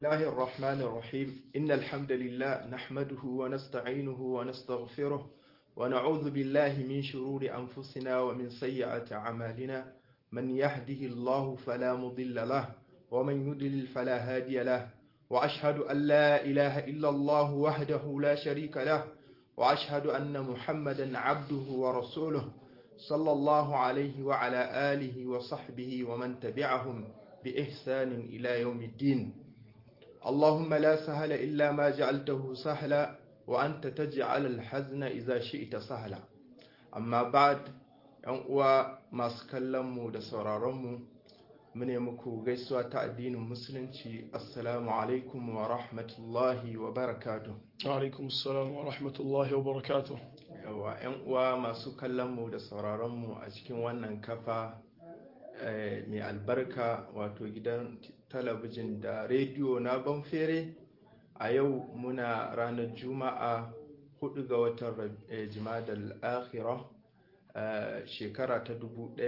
الله الرحمن الرحيم إن الحمد لله نحمده ونستعينه ونستغفره ونعوذ بالله من شرور أنفسنا ومن سيئات أعمالنا من يهده الله فلا مضل له ومن يضلل فلا هادي له وأشهد أن لا إله إلا الله وحده لا شريك له وأشهد أن محمدا عبده ورسوله صلى الله عليه وعلى آله وصحبه ومن تبعهم بإحسان إلى يوم الدين اللهم لا سهل إلا ما جعلته سهلا وأنت تجعل الحزن إذا شئت سهلا أما بعد uwa masu kallonmu da sauraronmu mune muku gaisuwa ta addinin musulunci assalamu alaikum wa rahmatullahi wa barakatuh alaikum assalam wa rahmatullahi wa barakatuh yawa yan uwa masu kallonmu da sauraronmu a cikin wannan kafa mai albarka wato gidan talabijin da rediyo na banfere a yau muna ranar juma'a 4 ga watan jimadal akhirah shekara ta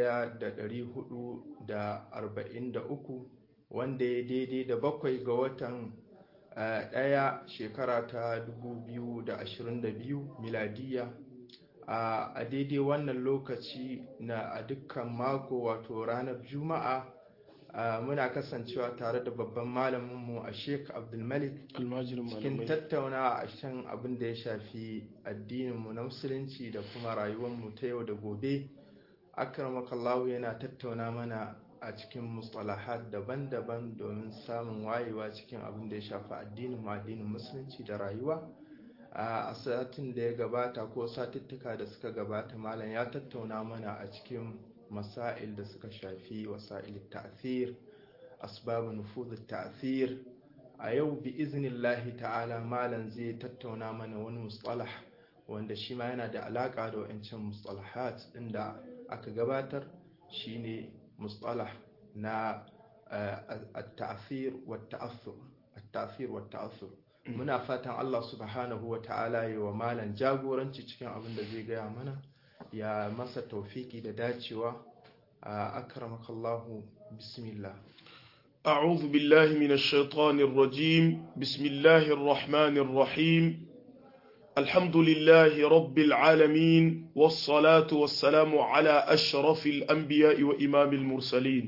1443 wanda ya daidai da bakwai ga watan ɗaya shekara ta 2022 miladiya a daidai wannan lokaci na a dukkan mako wato ranar juma'a muna kasancewa tare da babban malaminmu a sheik abdulmalik cikin tattauna a shan abin da ya shafi addininmu na musulunci da kuma rayuwarmu ta yau da gobe akramakallahu yana tattauna mana a cikin mustalahat daban-daban domin samun wayewa cikin abin da ya shafi addinin addinin musulunci da rayuwa a satin da ya gabata ko satuttuka da suka gabata malam ya tattauna mana a cikin masail da suka shafi wasa'il ta'thir asbab nufuz ta'thir a yau bi iznillahi ta'ala malam zai tattauna mana wani mustalah wanda shi ma yana da alaka da wancan mustalahat din da aka gabatar shine mustalah na at-ta'thir wa at-ta'athur at-ta'thir wa at-ta'athur muna fatan Allah subhanahu wa ta'ala yi wa malam jagoranci cikin abin da zai gaya mana ya masa taufiki da dacewa akramakallahu bismillah أعوذ بالله من الشيطان الرجيم بسم الله الرحمن الرحيم الحمد لله رب العالمين والصلاة والسلام على أشرف الأنبياء وإمام المرسلين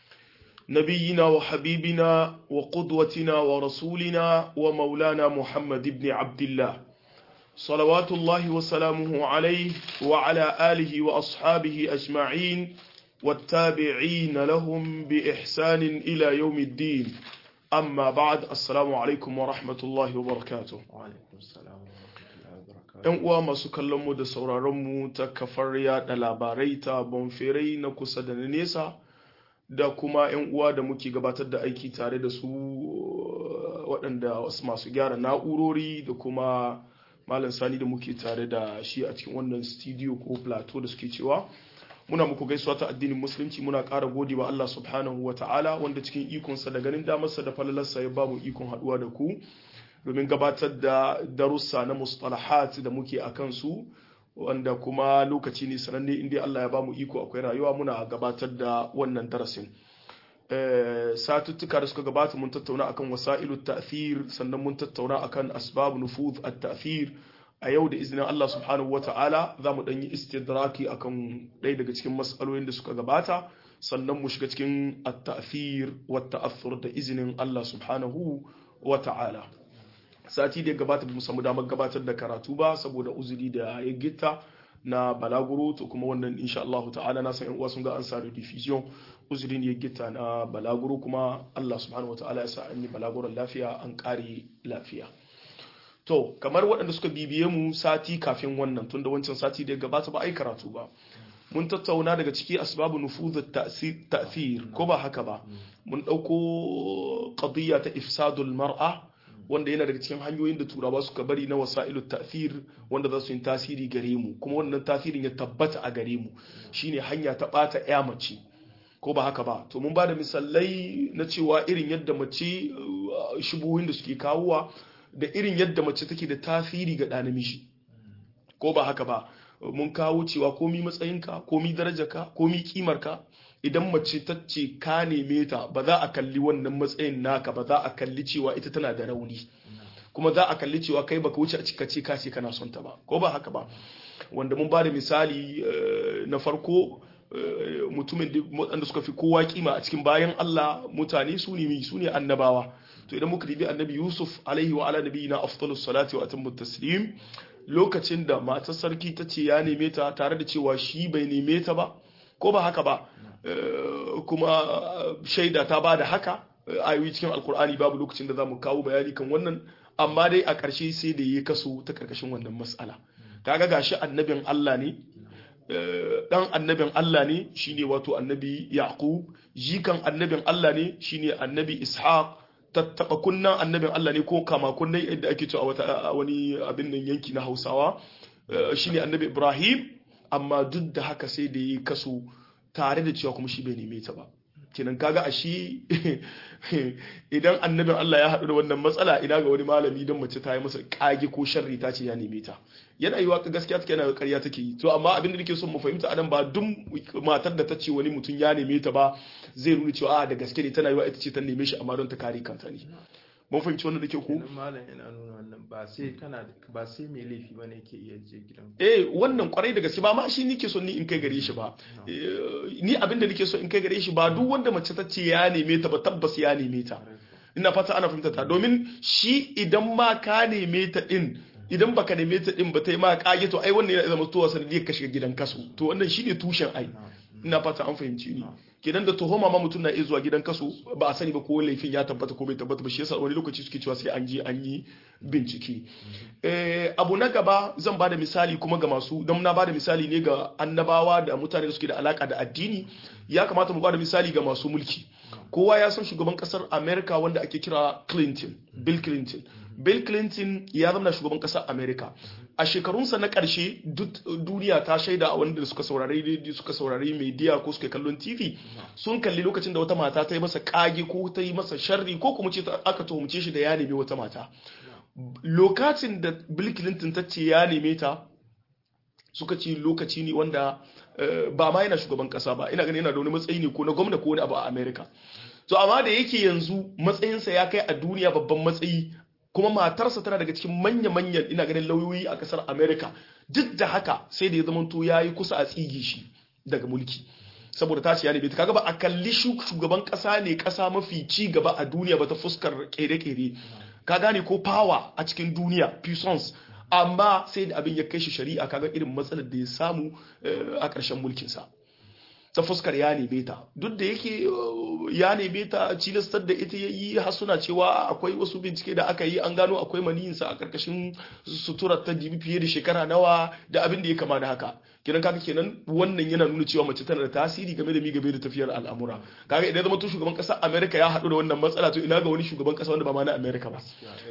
نبينا وحبيبنا وقدوتنا ورسولنا ومولانا محمد بن عبد الله صلوات الله وسلامه عليه وعلى آله وأصحابه أجمعين والتابعين لهم بإحسان إلى يوم الدين أما بعد السلام عليكم ورحمة الله وبركاته وعليكم السلام ‘Yan uwa masu kallonmu da sauraronmu ta kafar yaɗa labarai ta bonferai na kusa da na nesa da kuma ‘yan uwa da muke gabatar da aiki tare da su waɗanda masu gyara na'urori da kuma malam sani da muke tare da shi a cikin wannan studio ko plateau da suke cewa muna muku gaisuwa ta addinin musulunci muna ƙara gode wa Allah subhanahu wa ta'ala wanda cikin ikonsa da ganin damarsa da falalarsa ya bamu ikon haɗuwa da ku domin gabatar da darussa na mustalahat da muke a kansu wanda kuma lokaci ne sananne inda Allah ya bamu iko akwai rayuwa muna gabatar da wannan darasin satuttuka da suka gabata mun tattauna akan wasa'ilu ta'thir sannan mun tattauna akan asbab nufuz at-ta'thir a yau da izinin Allah subhanahu wata'ala za mu ɗan yi istidraki akan ɗaya daga cikin matsalolin da suka gabata sannan mu shiga cikin at-ta'thir wa ta'athur da izinin Allah subhanahu wata'ala sati da ya gabata mu samu damar gabatar da karatu ba saboda uzuri da ya gitta na balaguro to kuma wannan insha Allah ta'ala na san yan uwa sun ga an sa diffusion uzuri ne ya gitta na balaguro kuma Allah subhanahu wata'ala ya sa an yi balaguron lafiya an ƙare lafiya To, kamar waɗanda suka bibiye mu sati kafin wannan tunda wancan sati da ya gabata ba a yi karatu ba. Mun tattauna daga ciki asbabu nufuzu ta'thir ko ba haka ba. Mun ɗauko qadiyya ta ifsadul mar'a wanda yana daga cikin hanyoyin da turawa suka bari na wasa'ilu ta'thir wanda za su yi tasiri gare mu kuma wannan tasirin ya tabbata a gare mu shine hanya ta ɓata ya mace. ko ba haka ba to mun ba da misalai na cewa irin yadda mace shubuhin da suke kawowa da irin yadda mace take da tasiri ga ɗa namiji ko ba haka ba mun kawo cewa komi matsayinka komi darajarka komi kimarka idan mace ta ce ka neme ta ba za a kalli wannan matsayin naka ba za a kalli cewa ita tana da rauni kuma za a kalli cewa kai baka wuce a cika ce ka ce kana son ta ba ko ba haka ba wanda mun ba da misali na farko mutumin waɗanda suka fi kowa kima a cikin bayan Allah mutane su ne su ne annabawa to idan muka dibi annabi Yusuf alaihi wa ala nabiyina afdalus salati wa atammu taslim lokacin da matar sarki ta ce ya neme ta tare da cewa shi bai neme ta ba ko ba haka ba kuma shaida ta ba da haka ayoyi cikin alkur'ani babu lokacin da za mu kawo bayani kan wannan amma dai a ƙarshe sai da ya kaso ta ƙarƙashin wannan mas'ala kaga gashi annabin Allah ne dan annabin Allah ne shine wato annabi Yaqub jikan annabin Allah ne shine annabi Ishaq tattaba kunnan annabin Allah ne ko kama kunnai yadda ake cewa wata wani abin nan yanki na Hausawa shine annabi Ibrahim amma duk da haka sai da yi kaso tare da cewa kuma shi bai neme ta ba kenan kaga a shi idan annabin Allah ya haɗu da wannan matsala ina ga wani malami don mace ta yi masa kage ko sharri ta ce ya neme ta yana yiwa gaskiya take yana ƙarya take yi to amma abin da nake son mu fahimta anan ba duk matar da ta ce wani mutum ya neme ta ba zai nuna cewa a da gaske ne tana yiwa ita ce ta neme shi amma don ta kare kanta ne mun fahimci wannan da ke ko malam yana nuna wannan ba sai kana ba sai mai laifi bane yake iya je gidan eh wannan kwarai da gaske ba ma shi nike so ni in kai gare shi ba ni abin da nake so in kai gare shi ba duk wanda mace ta ce ya neme ta ba tabbas ya neme ta ina fata ana fahimta ta domin shi idan ma ka neme ta din idan baka neme ta din ba ta yi ma kage to ai wannan yana zama towa sanadiyar ka shiga gidan kaso to wannan shine tushen ai ina fata an fahimci ni kenan da tuhuma ma mutum na iya zuwa gidan kaso ba a sani ba ko laifin ya tabbata ko bai tabbata ba shi yasa wani lokaci suke cewa sai an je an yi bincike abu na gaba zan bada misali kuma ga masu don na bada misali ne ga annabawa da mutane da suke da alaka da addini ya kamata mu bada misali ga masu mulki kowa ya san shugaban kasar america wanda ake kira clinton bill clinton bill clinton ya zama shugaban kasar america a shekarunsa na ƙarshe duniya ta shaida a wanda suka saurari suka saurari media ko suka kallon tv sun kalli lokacin da wata mata ta yi masa kage ko ta yi masa sharri ko kuma ce aka tuhumce shi da ya nemi wata mata lokacin da bill clinton ta ce ya neme ta suka ce lokaci ne wanda ba ma yana shugaban kasa ba ina ganin yana da wani matsayi ne ko na gwamna ko wani abu a america to amma da yake yanzu matsayinsa ya kai a duniya babban matsayi kuma matarsa tana daga cikin manya-manyan ina ganin lauyoyi a kasar america duk da haka sai da ya zama to ya yi kusa a tsigi shi daga mulki saboda ta ce ya nebe kaga ba a kalli shugaban kasa ne kasa mafi ci gaba a duniya ba ta fuskar kere-kere ka gane ko power a cikin duniya puissance amma sai da abin ya kai shi shari'a kaga irin matsalar da ya samu a ƙarshen mulkinsa ta fuskar ya neme ta duk da yake ya neme ta cilastar da ita ya yi hasuna cewa akwai wasu bincike da aka yi an gano akwai maniyinsa a karkashin suturar ta jibi fiye da shekara nawa da abin da ya kama da haka kenan kaga kenan wannan yana nuna cewa mace tana da tasiri game da mi game da tafiyar al'amura kaga idan zama to shugaban kasar America ya haɗu da wannan matsala to ina ga wani shugaban kasa wanda ba ma na America ba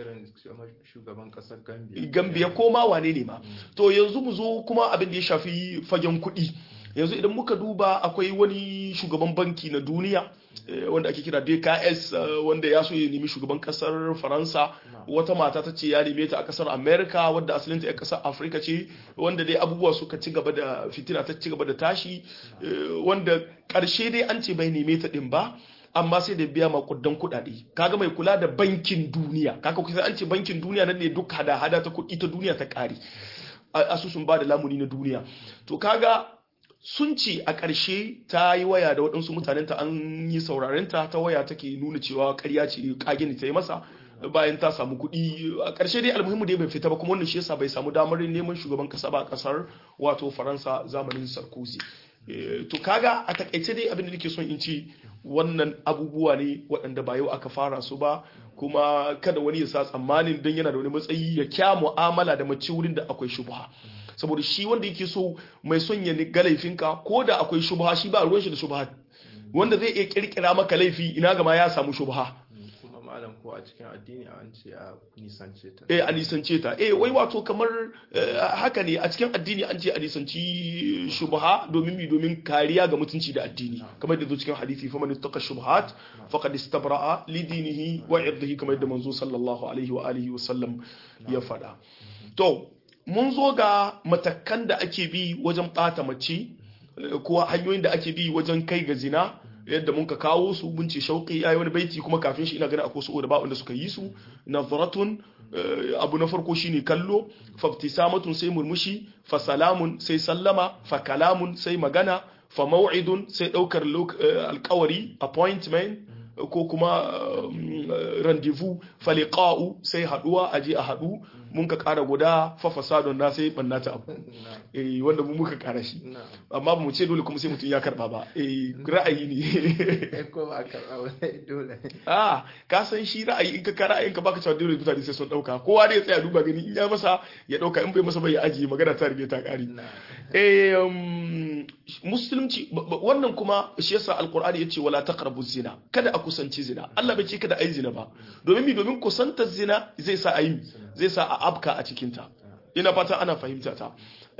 shugaban kasar Gambia Gambia ko ma wane ne ma to yanzu mu zo kuma abin da ya shafi fagen kuɗi yanzu idan muka duba akwai wani shugaban banki na duniya wanda ake kira DKS wanda ya so ya nemi shugaban kasar Faransa wata mata ta ce ya neme ta a kasar America wadda asalinta ya kasar Africa ce wanda dai abubuwa suka ci gaba da fitina ta ci gaba da tashi wanda karshe dai an ce bai neme ta din ba amma sai da biya makudan kuɗaɗe kaga mai kula da bankin duniya kaga kusa an ce bankin duniya nan ne duk hada-hada ta kuɗi ta duniya ta ƙare asusun ba da lamuni na duniya to kaga sun ce a ƙarshe ta yi waya da waɗansu mutanen ta an yi saurarenta ta waya take nuna cewa ƙarya ce ƙage ta yi masa bayan ta samu kuɗi a ƙarshe dai almuhimmu dai bai fita ba kuma wannan shi yasa bai samu damar neman shugaban ƙasa ba a ƙasar wato faransa zamanin sarkozy to kaga a takaice dai abin da nake son in ce wannan abubuwa ne waɗanda ba yau aka fara su ba kuma kada wani ya sa tsammanin don yana da wani matsayi ya kya mu'amala da mace wurin da akwai shubha saboda shi wanda yake so mai son ya ga laifinka ko da akwai shubha shi ba ruwan shi da shubha wanda zai iya kirkira maka laifi ina gama ya samu shubha kuma malam ko a cikin addini an ce a nisance ta eh a nisance ta eh wai wato kamar haka ne a cikin addini an ce a nisanci shubha domin mi domin kariya ga mutunci da addini kamar da zo cikin hadisi fa man ittaqa shubhat faqad istabra'a li dinihi wa irdihi kamar da manzo sallallahu alaihi wa alihi wa sallam ya faɗa to mun zo ga matakan da ake bi wajen ɓata mace ko hanyoyin da ake bi wajen kai ga zina yadda mun ka kawo su mun ce shauƙi yayi wani baiti kuma kafin shi ina ganin akwai su da ba wanda suka yi su nazaratun abu na farko shine kallo fabtisamatun sai murmushi fa salamun sai sallama fa kalamun sai magana fa maw'idun sai daukar alƙawari appointment ko kuma rendezvous fa liqa'u sai haduwa aje a hadu mun ka kara guda fa fasadun na sai banna ta abu eh wanda mu muka kara shi amma mu ce dole kuma sai mutum ya karba ba eh ra'ayi ne ko ba karba ba dole ah ka san shi ra'ayi in ka ka ra'ayin ka baka cewa dole mutane sai sun dauka kowa dai ya tsaya duba gani in ya masa ya dauka in bai masa bai ya ajiye magana ta rige ta kare eh musulunci wannan kuma shi yasa alqur'ani yace wala taqrabu zina kada a kusanci zina Allah bai ce kada ayi zina ba domin mi domin kusantar zina zai sa ayi zai sa a afka a cikin ta ina fata ana fahimta ta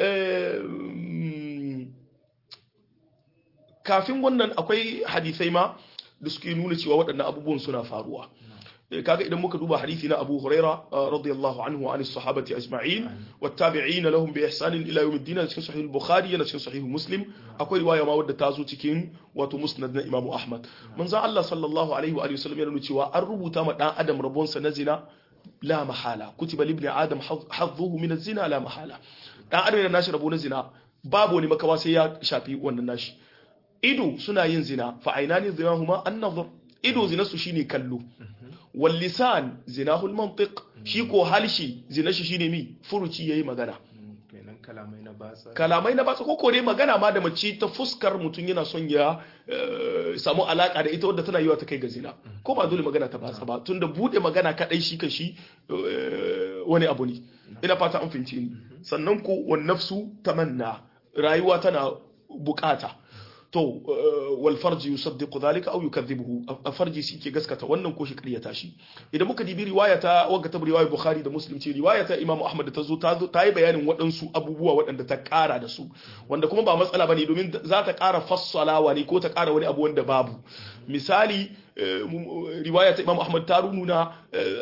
kafin wannan akwai hadisai ma da suke nuna cewa waɗannan abubuwan suna faruwa kaga idan muka duba hadisi na Abu Huraira radiyallahu anhu wa anis sahabati ajma'in wattabi'ina lahum bi ihsanin ila yawm ad-din cikin sahih al-Bukhari yana cikin sahih Muslim akwai riwaya ma wadda ta zo cikin wato musnad na Imam Ahmad manzo Allah sallallahu alaihi wa sallam yana nuna cewa an rubuta ma dan adam rabonsa na zina la mahala kutiba libni adam hadhuhu min az-zina la mahala dan adam yana nashi rabo na zina babu wani makawa sai ya shafi wannan nashi ido suna yin zina fa ainani zinahuma an-nazar ido zinarsu shine kallo wal lisan zinahul mantiq shi ko halshi zinar shi shine mi furuci yayi magana kenan kalamai na batsa kalamai na batsa ko dai magana ma da mace ta fuskar mutum yana son ya samu alaka da ita wadda tana yiwa ta kai ga zina ko ba dole magana ta batsa ba tunda bude magana kadai shi kan shi wani abu ne ina fata an fince ni sannan ko wan nafsu tamanna rayuwa tana bukata to wal farji yusaddiqu dhalika aw yukadhibuhu farji shi ke gaskata wannan ko shi ƙaryata shi idan muka dibi riwaya ta wanga ta riwaya bukhari da muslim ce riwaya ta imam ahmad ta zo ta yi bayanin waɗansu abubuwa waɗanda ta ƙara da su wanda kuma ba matsala bane domin za ta ƙara fassalawa ne ko ta ƙara wani abu wanda babu misali riwaya ta imam ahmad ta nuna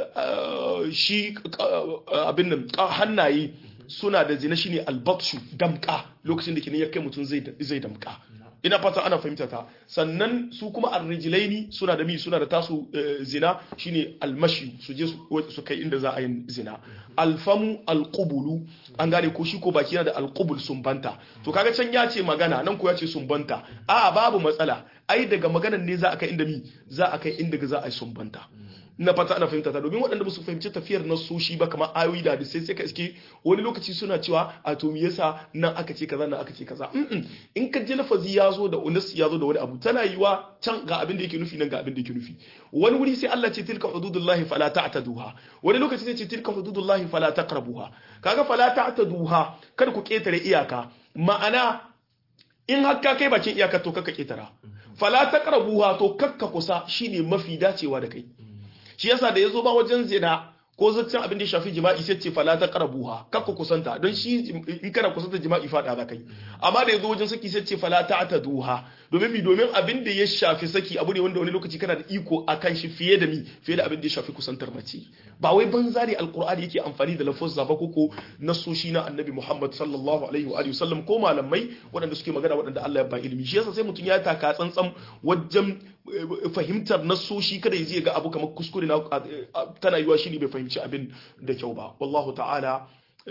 shi abin nan hannaye suna da zina shine albatshu damka lokacin da kenan ya kai mutum zai damka ina fata ana fahimta ta sannan su kuma arrijilaini suna da mi suna da tasu zina shine almashi su je su kai inda za a yi zina alfamu alqubulu an gane ko shi ko baki yana da alqubul sumbanta to kaga can ya ce magana nan ko ya ce sumbanta a babu matsala ai daga maganan ne za a kai inda mi za a kai inda za a yi sumbanta na fata ana fahimta ta domin waɗanda ba su fahimci tafiyar na soshi ba kamar ayoyi da sai sai ka iske wani lokaci suna cewa a to me yasa nan aka ce kaza nan aka ce kaza in ka ji lafazi ya zo da unas ya zo da wani abu tana yiwa can ga abin da yake nufi nan ga abin da yake nufi wani wuri sai Allah ce tilka hududullahi fala ta'taduha wani lokaci sai ce tilka hududullahi fala taqrabuha kaga fala ta'taduha kada ku ketare iyaka ma'ana in har ka kai bakin iyaka to kakka ketara fala taqrabuha to kakka kusa shine mafi dacewa da kai shi yasa da yazo ba wajen zina ko zaccen abin da ya shafi jima'i sai ce fala ta qarabuha kakku kusanta don shi in kana kusanta jima'i fada za kai amma da yazo wajen saki sai ce fala ta ataduha domin mi domin abin da ya shafi saki abu ne wanda wani lokaci kana da iko akan shi fiye da mi fiye da abin da ya shafi kusantar mace ba wai banza ne alqur'ani yake amfani da lafazza ba koko nasoshi na annabi Muhammad sallallahu alaihi wa alihi wasallam ko malamai waɗanda suke magana waɗanda Allah ya ba ilimi shi yasa sai mutum ya taka tsantsan wajen fahimtar nasoshi kada ya je ga abu kamar kuskure na tana yiwa shi ne bai fahimci abin da kyau ba wallahu ta'ala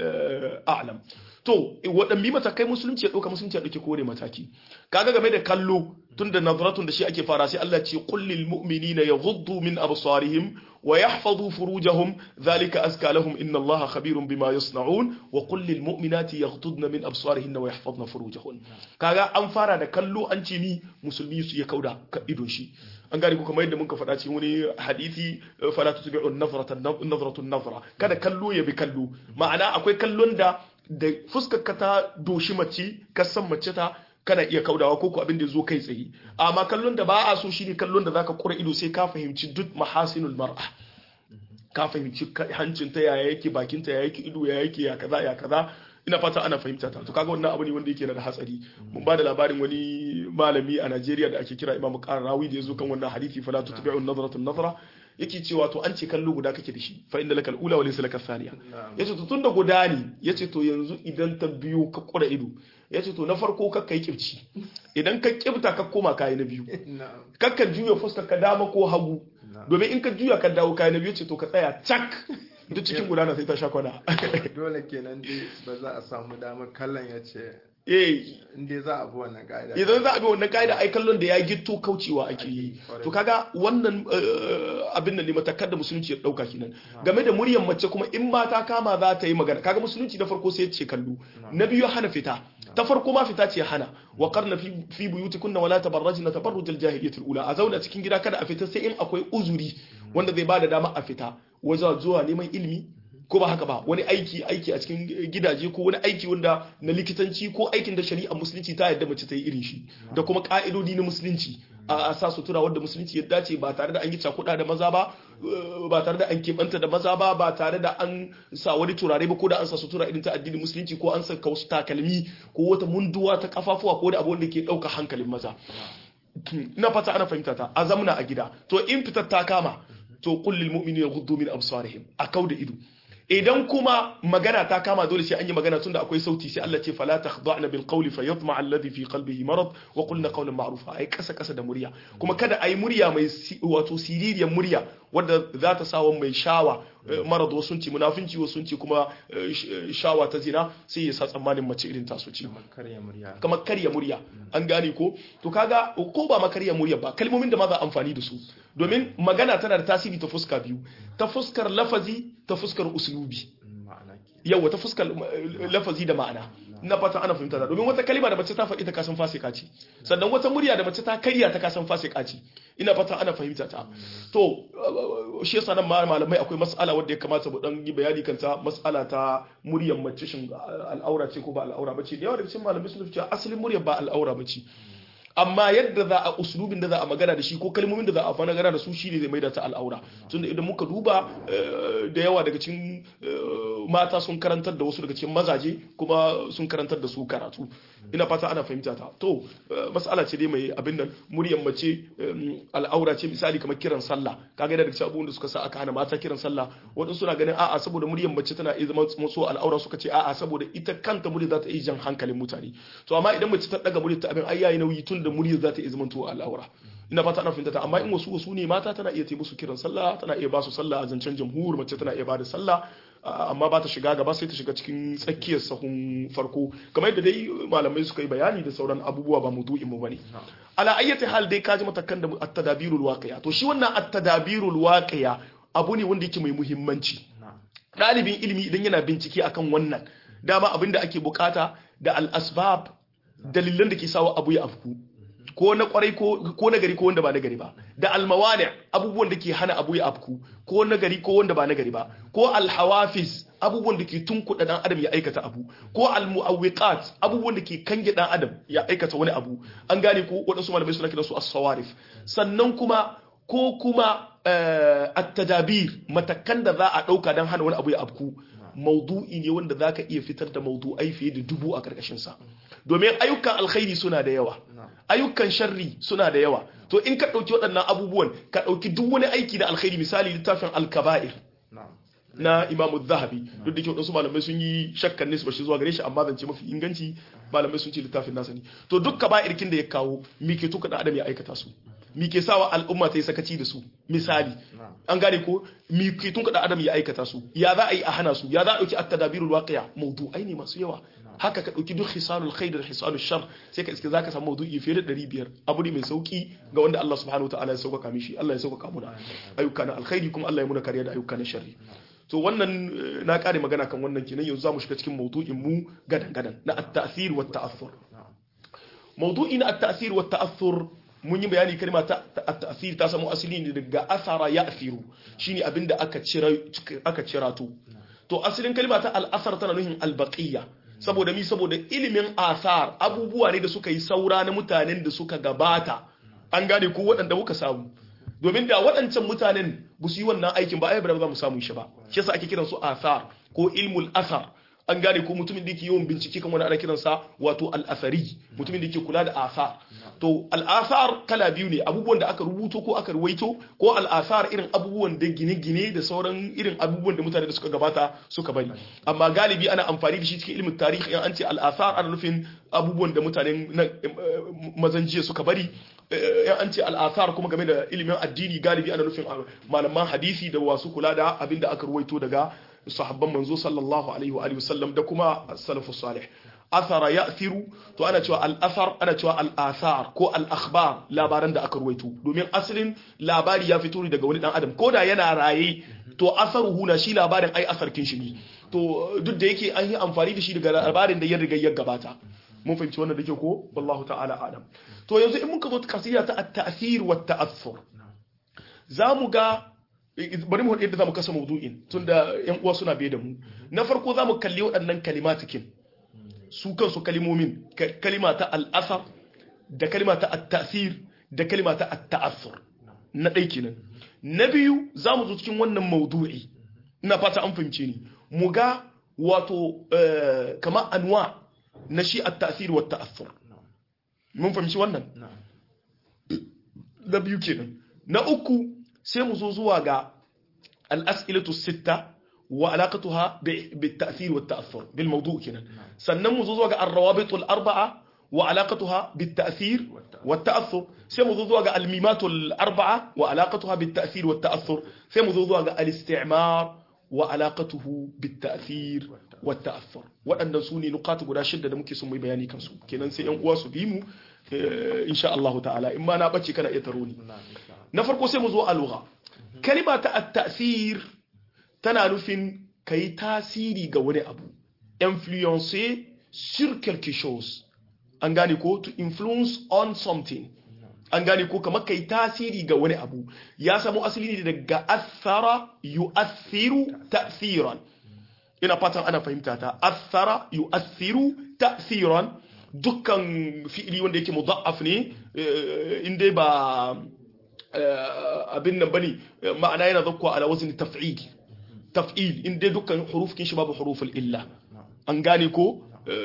a'lam to waɗanne matakai musulunci ya ɗauka musulunci ya ɗauke kore mataki kaga game da kallo tun da nazaratun da shi ake fara sai Allah ce kullil mu'minina yaghuddu min absarihim wa yahfazu furujahum dhalika azka lahum inna Allaha khabirun bima yasna'un wa kullil mu'minati yaghuddna min absarihinna wa yahfazna furujahun kaga an fara da kallo an ce ni musulmi su ya kauda ka idon shi an gane ku kamar yadda muka faɗa cikin wani hadisi fala tutbi'u nazratan nazra kada kallo ya bi kallo ma'ana akwai kallon da da fuskar ka ta doshi mace ka san mace ta kana iya kaudawa ko ko abin da zo kai tsaye amma kallon da ba a so shine kallon da zaka kura ido sai ka fahimci duk mahasinul mar'a ka fahimci hancin ta yaya yake bakin ta yaya yake ido yaya yake ya kaza ya kaza ina fata ana fahimta ta to kaga wannan abu ne wanda yake da hatsari mun ba da labarin wani malami a Najeriya da ake kira Imam Qarrawi da yazo kan wannan hadisi fala tutbi'u an-nazratu an-nazra yake cewa to an ce kallo guda kake da shi fa inda lakal ula wa laysa lakal thaniya na'am yace to tunda guda ne yace to yanzu idan ta biyo ka kura ido yace to na farko ka kai kibci idan ka kibta ka koma kai na biyu na'am kakka juya fuskar ka dama ko hagu na'am domin in ka juya ka dawo kai na biyu ce to ka tsaya cak duk cikin gudana sai ta sha kwana dole kenan dai ba za a samu damar kallon ya ce eh inda za a bi wannan ka'ida idan za a bi wannan ka'ida ai kallon da ya gitto kaucewa ake yi Kwarai. to kaga wannan eh, abin da ne matakar da musulunci ya dauka kenan game da muryar mace kuma in ba ta kama za ta yi magana kaga musulunci na farko sai ya ce kallo na biyu ya hana fita ta farko ma fita ce ya hana wa qarna fi fi buyutikunna wala tabarrajna tabarrujal jahiliyatil ula a zauna cikin gida kada a fita sai in akwai uzuri wanda zai bada dama a fita wajen zuwa neman ilimi ko ba haka ba wani aiki aiki a cikin gidaje ko wani aiki wanda na likitanci ko aikin da shari'a musulunci ta yadda mace ta yi irin shi da kuma ka'idodi na musulunci a a sa sutura wadda musulunci ya dace ba tare da an yi cakuɗa da maza ba eh, ba tare da an keɓanta da maza ba ba tare da an sa wani turare ba ko da an sa sutura irin ta addinin musulunci ko an saka wasu takalmi ko wata munduwa ta kafafuwa ko da abu wanda ke ɗauka hankalin maza ina fata ana fahimta ta a zamna a gida to in fitar ta kama to kullil mu'minina yaghuddu min absarihim a kauda ido idan kuma magana ta kama dole sai an yi magana tunda akwai sauti sai Allah ce fala takhda'na bil qawli fayatma alladhi fi qalbihi marad wa qulna qawlan ma'rufa ai kasa kasa da murya kuma kada ai murya mai si- wato siririyar murya wadda za ta sawa mai shawa eh, marad wasu ce munafinci wasu ce kuma eh, sh- eh, shawa ta zina sai ya sa tsammanin mace irin taso ce karya murya kamar karya murya an gane ko to kaga ko ba makarya murya ba kalmomin da ma za a amfani da su domin magana tana da tasiri ta fuska biyu ta fuskar lafazi ta fuskar uslubi ma'ana ke yawa ta fuskar eh, lafazi da ma'ana na fata ana fahimta da domin wata kalima da mace ta faɗi ta kasan fasika ce sannan wata murya da mace ta karya ta kasan fasika ce ina fata ana fahimta ta to eh, shi yasa nan ma malamai akwai mas'ala wadda ya kamata mu dan yi bayani kanta mas'ala ta muryar mace shin al'aura ce ko ba al'aura bace da yawa daga cikin malamai sun ce asalin muryar ba al'aura bace amma yadda za a uslubin da za a magana da shi ko kalmomin da za a magana da su shine zai maida ta al'aura tunda idan muka duba eh, da yawa daga cikin eh, mata sun karantar da wasu daga cikin mazaje kuma sun karantar da su karatu ina fata ana fahimta ta to eh, mas'ala ce dai mai abin nan muryar mace eh, al'aura ce misali kamar kiran sallah kaga yana daga cikin abubuwan da suka sa aka hana mata kiran sallah wadansu suna ganin a'a saboda muryar mace tana iya zama maso al'aura suka ce a'a saboda ita kanta murya za ta iya jan hankalin mutane to amma idan mace ta daga murya ta abin ai yayi nauyi tun da muryar za ta iya zama to al'aura ina fata ana fahimta ta amma in wasu wasu ne mata tana iya musu kiran sallah tana iya ba su sallah a zancen jamhur mace tana iya ba da sallah a- amma ba ta shiga gaba sai ta shiga cikin tsakiyar sahun farko kamar yadda dai malamai suka yi bayani da sauran abubuwa ba mudu'in mu bane ala ayyati hal dai kaji matakan da at-tadabirul waqi'a to shi wannan at-tadabirul waqi'a abu ne wanda yake mai muhimmanci na'am ɗalibin ilimi idan yana bincike akan wannan dama abin da ake bukata da al-asbab dalilan da ke sawa abu ya afku ko na kwarai ko ko na gari ko wanda ba na gari ba da almawani abubuwan da ke hana abu ya afku ko na gari ko wanda ba na gari ba ko alhawafiz abubuwan da ke tunkuɗa dan adam ya aikata abu ko almu'awwiqat abubuwan da ke kange dan adam ya aikata wani abu an gane ko waɗansu malamai suna kiransu as-sawarif sannan kuma ko kuma eh, at-tadabir matakan da za a ɗauka don hana wani abu ya afku maudu'i ne wanda za ka iya fitar da maudu'ai fiye da dubu a ƙarƙashinsa domin ayyukan alkhairi suna da yawa ayyukan sharri suna da yawa to in ka ɗauki waɗannan abubuwan ka ɗauki duk wani aiki da alkhairi misali littafin alkaba'ir na'am na imamu zahabi duk da ke waɗansu malamai sun yi shakkan nisba shi zuwa gare shi amma zance mafi inganci malamai sun ce littafin nasa ne to duk kaba'irkin da ya kawo mi ke tuka da adam ya aikata su mi ke sawa al'umma ta yi sakaci da su misali na'am an gane ko mi ke tuka da adam ya aikata su ya za a yi a hana su ya za a ɗauki at-tadabirul waqi'a mawdu'ai ne masu yawa haka ka ɗauki duk hisalul khair da hisalul shar sai ka iske zaka samu mawdu'i fiye da 500 abu ne mai sauki ga wanda Allah subhanahu wa ta'ala ya sauƙaƙa mishi Allah ya sauƙaƙa muna ayyuka na alkhairi kuma Allah ya muna kariya da ayyuka na sharri to wannan eh, na kare magana kan wannan kenan yanzu zamu shiga cikin mawdu'in mu gadan gadan na at-ta'thir wa at-ta'athur mawdu'i na at-ta'thir wa at-ta'athur mun yi bayani kalma ta ta- at-ta'thir ta samu asali ne daga athara ya'thiru shine abinda aka cira aka cirato to asalin kalma ta al-athar tana nufin al-baqiyya saboda mi saboda ilimin athar abubuwa ne da suka yi saura na mutanen da suka gabata an gane ko waɗanda muka samu domin da waɗancan mutanen ba su yi wannan aikin ba ai ba za mu samu shi ba shi yasa ake kiran su athar ko ilmul athar an gane ko mutumin da yake yawan bincike kan wani ana kiransa wato al-athari mutumin da yake kula da athar to al-athar kala biyu ne abubuwan da aka rubuto ko aka ruwaito ko al-athar irin abubuwan da gine-gine da sauran irin abubuwan da mutane da suka gabata suka bari amma galibi ana amfani da shi cikin ilimin tarihi in an ce al-athar ana nufin abubuwan da mutanen mazan jiya suka bari in an ce al-athar kuma game da ilimin addini galibi ana nufin malaman hadisi da wasu kula da abin da aka ruwaito daga sahabban manzo sallallahu alaihi wa alihi wasallam da kuma salafus salih athara ya'thiru to ana cewa al-athar ana cewa al-athar ko al-akhbar labaran da aka ruwaito domin asalin labari ya fito daga wani dan adam koda yana raye to asaruhu na shi labarin ai asarkin shi ne to duk da yake an yi amfani da shi daga labarin da ya riga ya gabata mun fahimci wannan da ke ko wallahu ta'ala adam to yanzu in muka zo kasida ta at-ta'thir wa at-ta'athur zamu ga bari mu yadda zamu kasa mawdu'in tunda yan uwa suna biye da mu na farko zamu kalli waɗannan kalimatikin su kansu kalimomin kalima ta al-asar da kalima ta at-ta'thir da kalima ta at-ta'athur na ɗai kenan na biyu zamu zo cikin wannan mawdu'i ina fata an fahimce ni mu ga wato kama anwa na shi at-ta'thir wa at-ta'athur mun fahimci wannan na biyu kenan na uku sai mu zo zuwa ga al'as'ilatu sitta wa alaƙatuha bitta'thir wa ta'athur bil mawdu kenan sannan mu zo zuwa ga ar-rawabitul arba'a wa alaƙatuha bitta'thir wa ta'athur sai mu zo zuwa ga al-mimatul arba'a wa alaƙatuha bitta'thir wa ta'athur sai mu zo zuwa ga al-istimar wa alaƙatuhu bitta'thir wa ta'athur waɗannan su ne nukatu guda shidda da muke son mai bayani kansu kenan sai yan uwa su bi mu insha Allah ta'ala in ma na bace kana iya taro ni na farko sai mu zo a lugha kalima ta at-ta'sir tana nufin kai tasiri ga wani abu influencer sur quelque chose an gane ko to influence on something an gane ko kamar kai tasiri ga wani abu ya samu asali ne daga athara yu'athiru ta'thiran ina fatan ana fahimta ta athara yu'athiru ta'thiran dukkan fi'ili wanda yake mudha'af ne inda ba abin nan bane ma'ana yana zakwa ala wazni taf'il taf'il inda dukkan hurufkin shi babu huruful illa an gane ko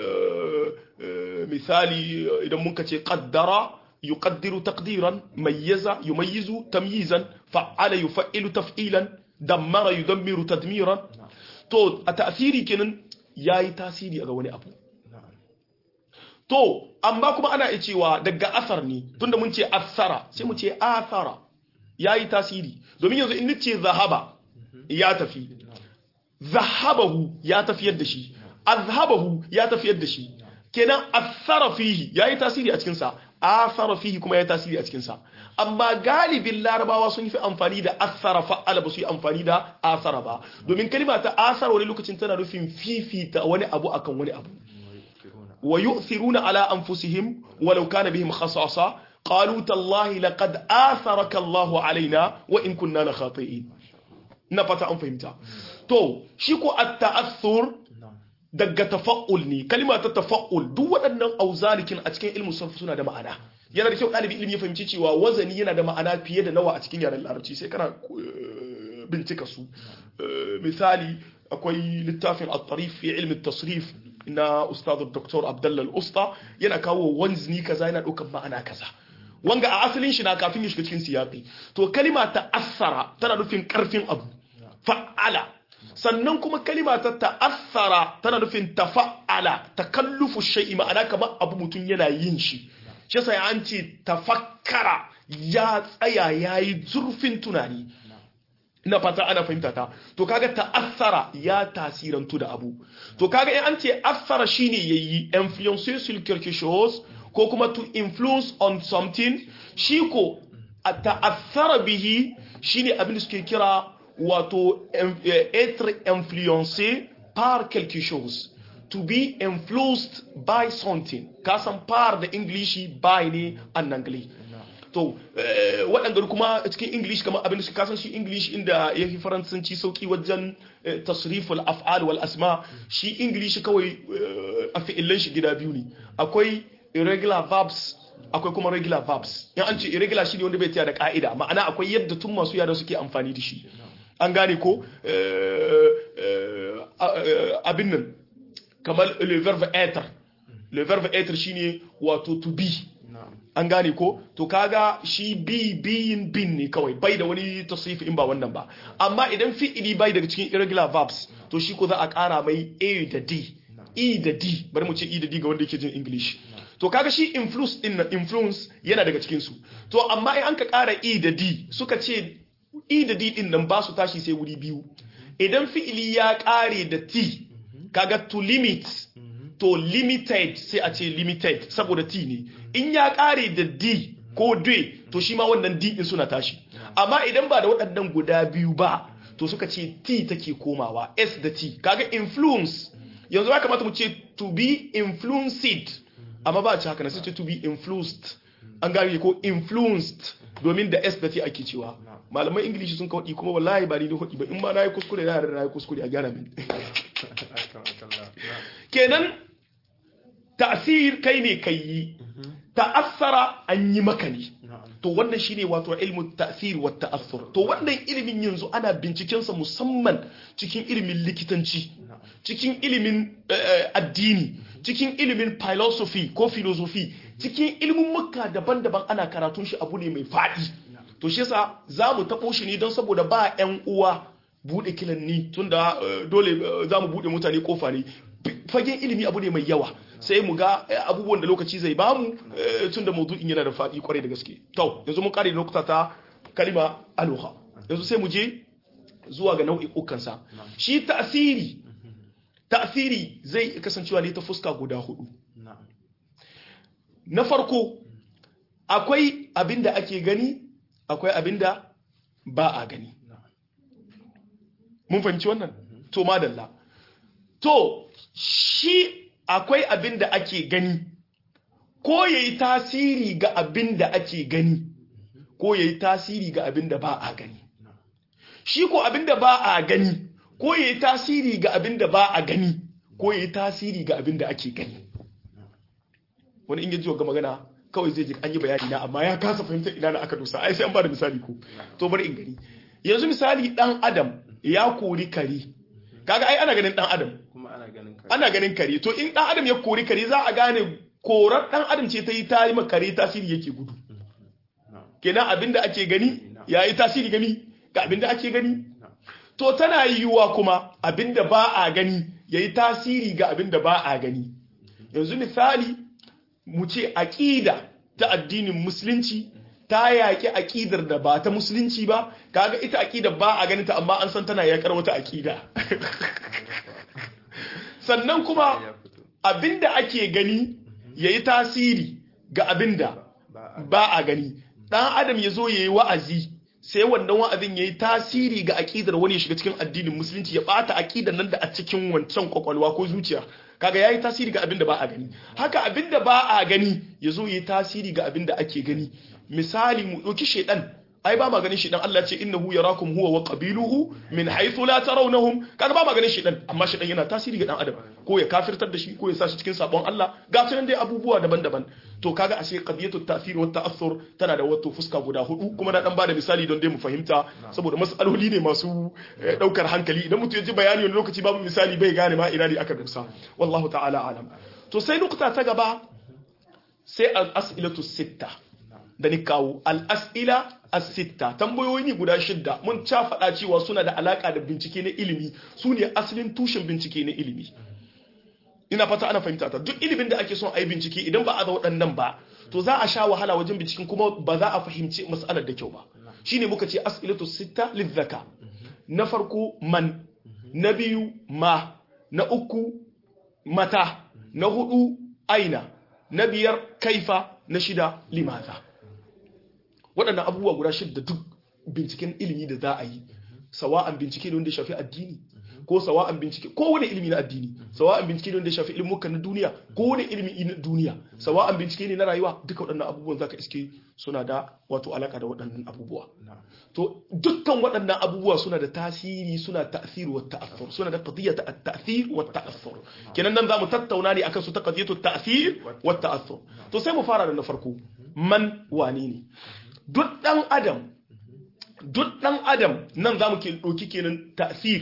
misali idan muka ce qaddara yuqaddiru taqdiran mayyaza yumayyizu tamyizan fa'ala yuf'ilu taf'ilan dammara yudammiru tadmiran to a ta'siri kenan yayi tasiri ga wani abu to amma kuma ana iya cewa daga asar ne tunda mun ce asara sai mu ce asara yayi tasiri domin yanzu in nace zahaba ya tafi zahabahu ya tafiyar da shi azhabahu ya tafiyar da shi kenan asara fihi yayi tasiri a cikin sa asara fihi kuma yayi tasiri a cikin sa amma galibin larabawa sun fi amfani da asara fa'ala ba su yi amfani da asara ba domin kalima ta asara wani lokacin tana nufin fifita wani abu akan wani abu ويؤثرون على أنفسهم ولو كان بهم خصاصة قالوا تالله لقد آثرك الله علينا وإن كنا لخاطئين نفتا أن فهمتا تو شيكو التأثر daga tafa'ul ne kalima ta tafa'ul duk waɗannan auzalikin a cikin ilmin sarfi suna da ma'ana yana da kyau ɗalibi ilimi ya fahimci cewa wazani yana da ma'ana fiye da nawa a cikin yaren larabci sai kana bincika su misali akwai littafin at-tarif fi ilmi tasrif na ustadu Dr. Abdullah al-Usta yana kawo wanzni kaza yana ɗaukar ma'ana kaza wanga a asalin shi na kafin ya shiga cikin siyaqi to kalima ta asara tana nufin karfin abu fa'ala sannan kuma kalima ta ta'assara tana nufin tafa'ala takallufu shay'i ma'ana kamar abu mutum yana yin shi shi yasa an ce tafakkara ya tsaya yayi zurfin tunani ina fata ana fahimta ta to kaga ta'assara ya tasirantu da abu to kaga in an ce assara shine yayi influencer sur quelque chose ko kuma to influence on something shi ko ta'assara bihi shine abin da suke kira wato être influencé par quelque chose to be influenced by something kasan par da ingilishi by ne an anglais to waɗanda kuma cikin english kamar abin da su kasan shi english inda ya fi faransanci sauki wajen tasriful af'al wal asma shi english kawai a fi'illan shi gida biyu ne akwai irregular verbs akwai kuma regular verbs in an ce irregular shi ne wanda bai tsaya da ka'ida ma'ana akwai yadda tun masu yara suke amfani da shi an gane ko abin nan kamar le verbe être le verbe être shine wato to be na'am an gane ko to kaga shi bi biyin bin ne kawai bai da wani tasrifi in ba wannan ba amma idan fi'ili bai daga cikin irregular verbs to shi ko za a kara mai a da d e da d bari mu ce e da d ga wanda yake jin english to kaga shi influence din nan influence yana daga cikin su to amma in an ka kara e da d suka ce e da d din nan ba su tashi sai wuri biyu idan fi'ili ya kare da t kaga to limit to limited sai a ce limited saboda t ne in ya kare da d ko d to shi ma wannan d din suna tashi amma idan ba da waɗannan guda biyu ba to suka ce t take komawa s da t kaga influence yanzu ya kamata mu ce to be influenced amma ba a ce haka na sai ce to be influenced an gane ko influenced domin da s da t ake cewa malaman ingilishi sun kawai kuma wallahi ba ni da hudi ba in ma na yi kuskure na da na yi kuskure a gyara min akramakallah na'am kenan ta'sir kai ne kai yi ta'assara an yi maka ne na'am to wannan shine wato ilmu ta'sir wa ta'assur to wannan ilimin yanzu ana binciken sa musamman cikin ilimin likitanci cikin ilimin eh, addini cikin ilimin philosophy ko philosophy cikin ilimin makka daban-daban ana karatun shi abu ne mai faɗi to shi yasa za mu taɓo shi ne don saboda ba 'yan uwa buɗe kilanni tunda eh, dole eh, za mu buɗe mutane kofa ne fagen ilimi abu ne mai yawa sai mu ga eh, abubuwan da lokaci zai bamu eh, tunda maudu'in yana da faɗi kwarai da gaske to yanzu mun kare lokuta ta kalima aloha yanzu sai mu je zuwa ga nau'i'ukansa shi ta'asiri ta'asiri zai kasancewa ne ta fuska guda hudu na'am na farko akwai abin da ake gani akwai abin da ba a gani mun fahimci wannan to madalla to shi akwai abin da ake gani ko ya yi tasiri ga abin da ake gani ko ya yi tasiri ga abin da ba a gani shi ko abin da ba a gani ko ya yi tasiri ga abin da ba a gani ko ya yi tasiri ga abin da ake gani wani in yaji ga magana kawai zai ji an yi bayani na amma ya kasa fahimtar ina na aka dosa ai sai an ba da misali ko to bari in gani yanzu misali dan adam ya kori kare kaga ai ana ganin dan adam kuma ana ganin ka ana ganin kare to in dan adam ya kori kare za a gane korar dan adam ce ta yi ta yi ma kare tasiri yake gudu na'am kenan abinda ake gani ya yi tasiri gani ga abinda ake gani to tana yiwuwa kuma abinda ba a gani ya yi tasiri ga abinda ba a gani yanzu misali mu ce aƙida ta addinin musulunci ta yaƙi aƙidar da ba ta musulunci ba kaga ita aƙida ba a ganin ta amma an san tana yaƙar wata aƙida sannan kuma ya fito abinda ake gani ya yi tasiri ga abinda ba a ba a gani ɗan adam ya zo ya yi wa'azi sai wannan wa'azin ya yi tasiri ga aƙidar wani ya shiga cikin addinin musulunci ya ɓata aƙidar nan da a cikin wancan kwakwalwa ko zuciya kaga ya yi tasiri ga abin da ba a gani haka abin da ba a gani ya zo ya yi tasiri ga abin da ake gani misali mu ɗauki shaidan ai ba ma ganin shaidan Allah ce innahu yarakum huwa wa qabiluhu min haythu la tarawnahum kaga ba ma ganin shaidan amma shaidan yana tasiri ga dan adam ko ya kafirtar da shi ko ya sa shi cikin sabon Allah ga sunan dai abubuwa daban-daban to kaga ashe qadiyatu ta'thir wa ta'assur tana da wato fuska guda hudu kuma na dan bada misali don dai mu fahimta saboda mas'aloli ne masu eh, daukar hankali idan mutum ya ji bayani wani lokaci babu misali bai gane ma ina ne aka dusa wallahu ta'ala alam to sai nukta ta gaba sai al-as'ilatu sitta da ni kawo al-as'ila as-sitta tambayoyi ne guda shidda mun ca faɗa cewa suna da alaka da bincike na ilimi su ne asalin tushen bincike na ilimi ina fata ana fahimta ta duk ilimin da ake son a yi bincike idan ba a da waɗannan ba to za a sha wahala wajen binciken kuma ba za a fahimci mas'alar da kyau ba shine muka ce as'ilatu sitta lizzaka na farko man na biyu ma na uku mata na hudu aina na biyar kaifa na shida limaza waɗannan abubuwa guda shida duk binciken ilimi da za a yi sawa'an bincike ne wanda ya shafi addini ko sawa'an bincike ko wani ilimi na addini sawa'an bincike ne wanda ya shafi ilimukan na duniya ko wani ilimi na duniya sawa'an bincike ne na rayuwa duka waɗannan abubuwan zaka iske suna da wato alaka da waɗannan abubuwa to dukkan waɗannan abubuwa suna da tasiri suna ta'thir wa ta'athur suna da qadiyatu at-ta'thir wa ta'athur kenan nan zamu tattauna ne akan su ta qadiyatu at-ta'thir wa ta'athur to sai mu fara da na farko man wani ne duk dan adam duk dan adam nan zamu ke doki kenan ta'thir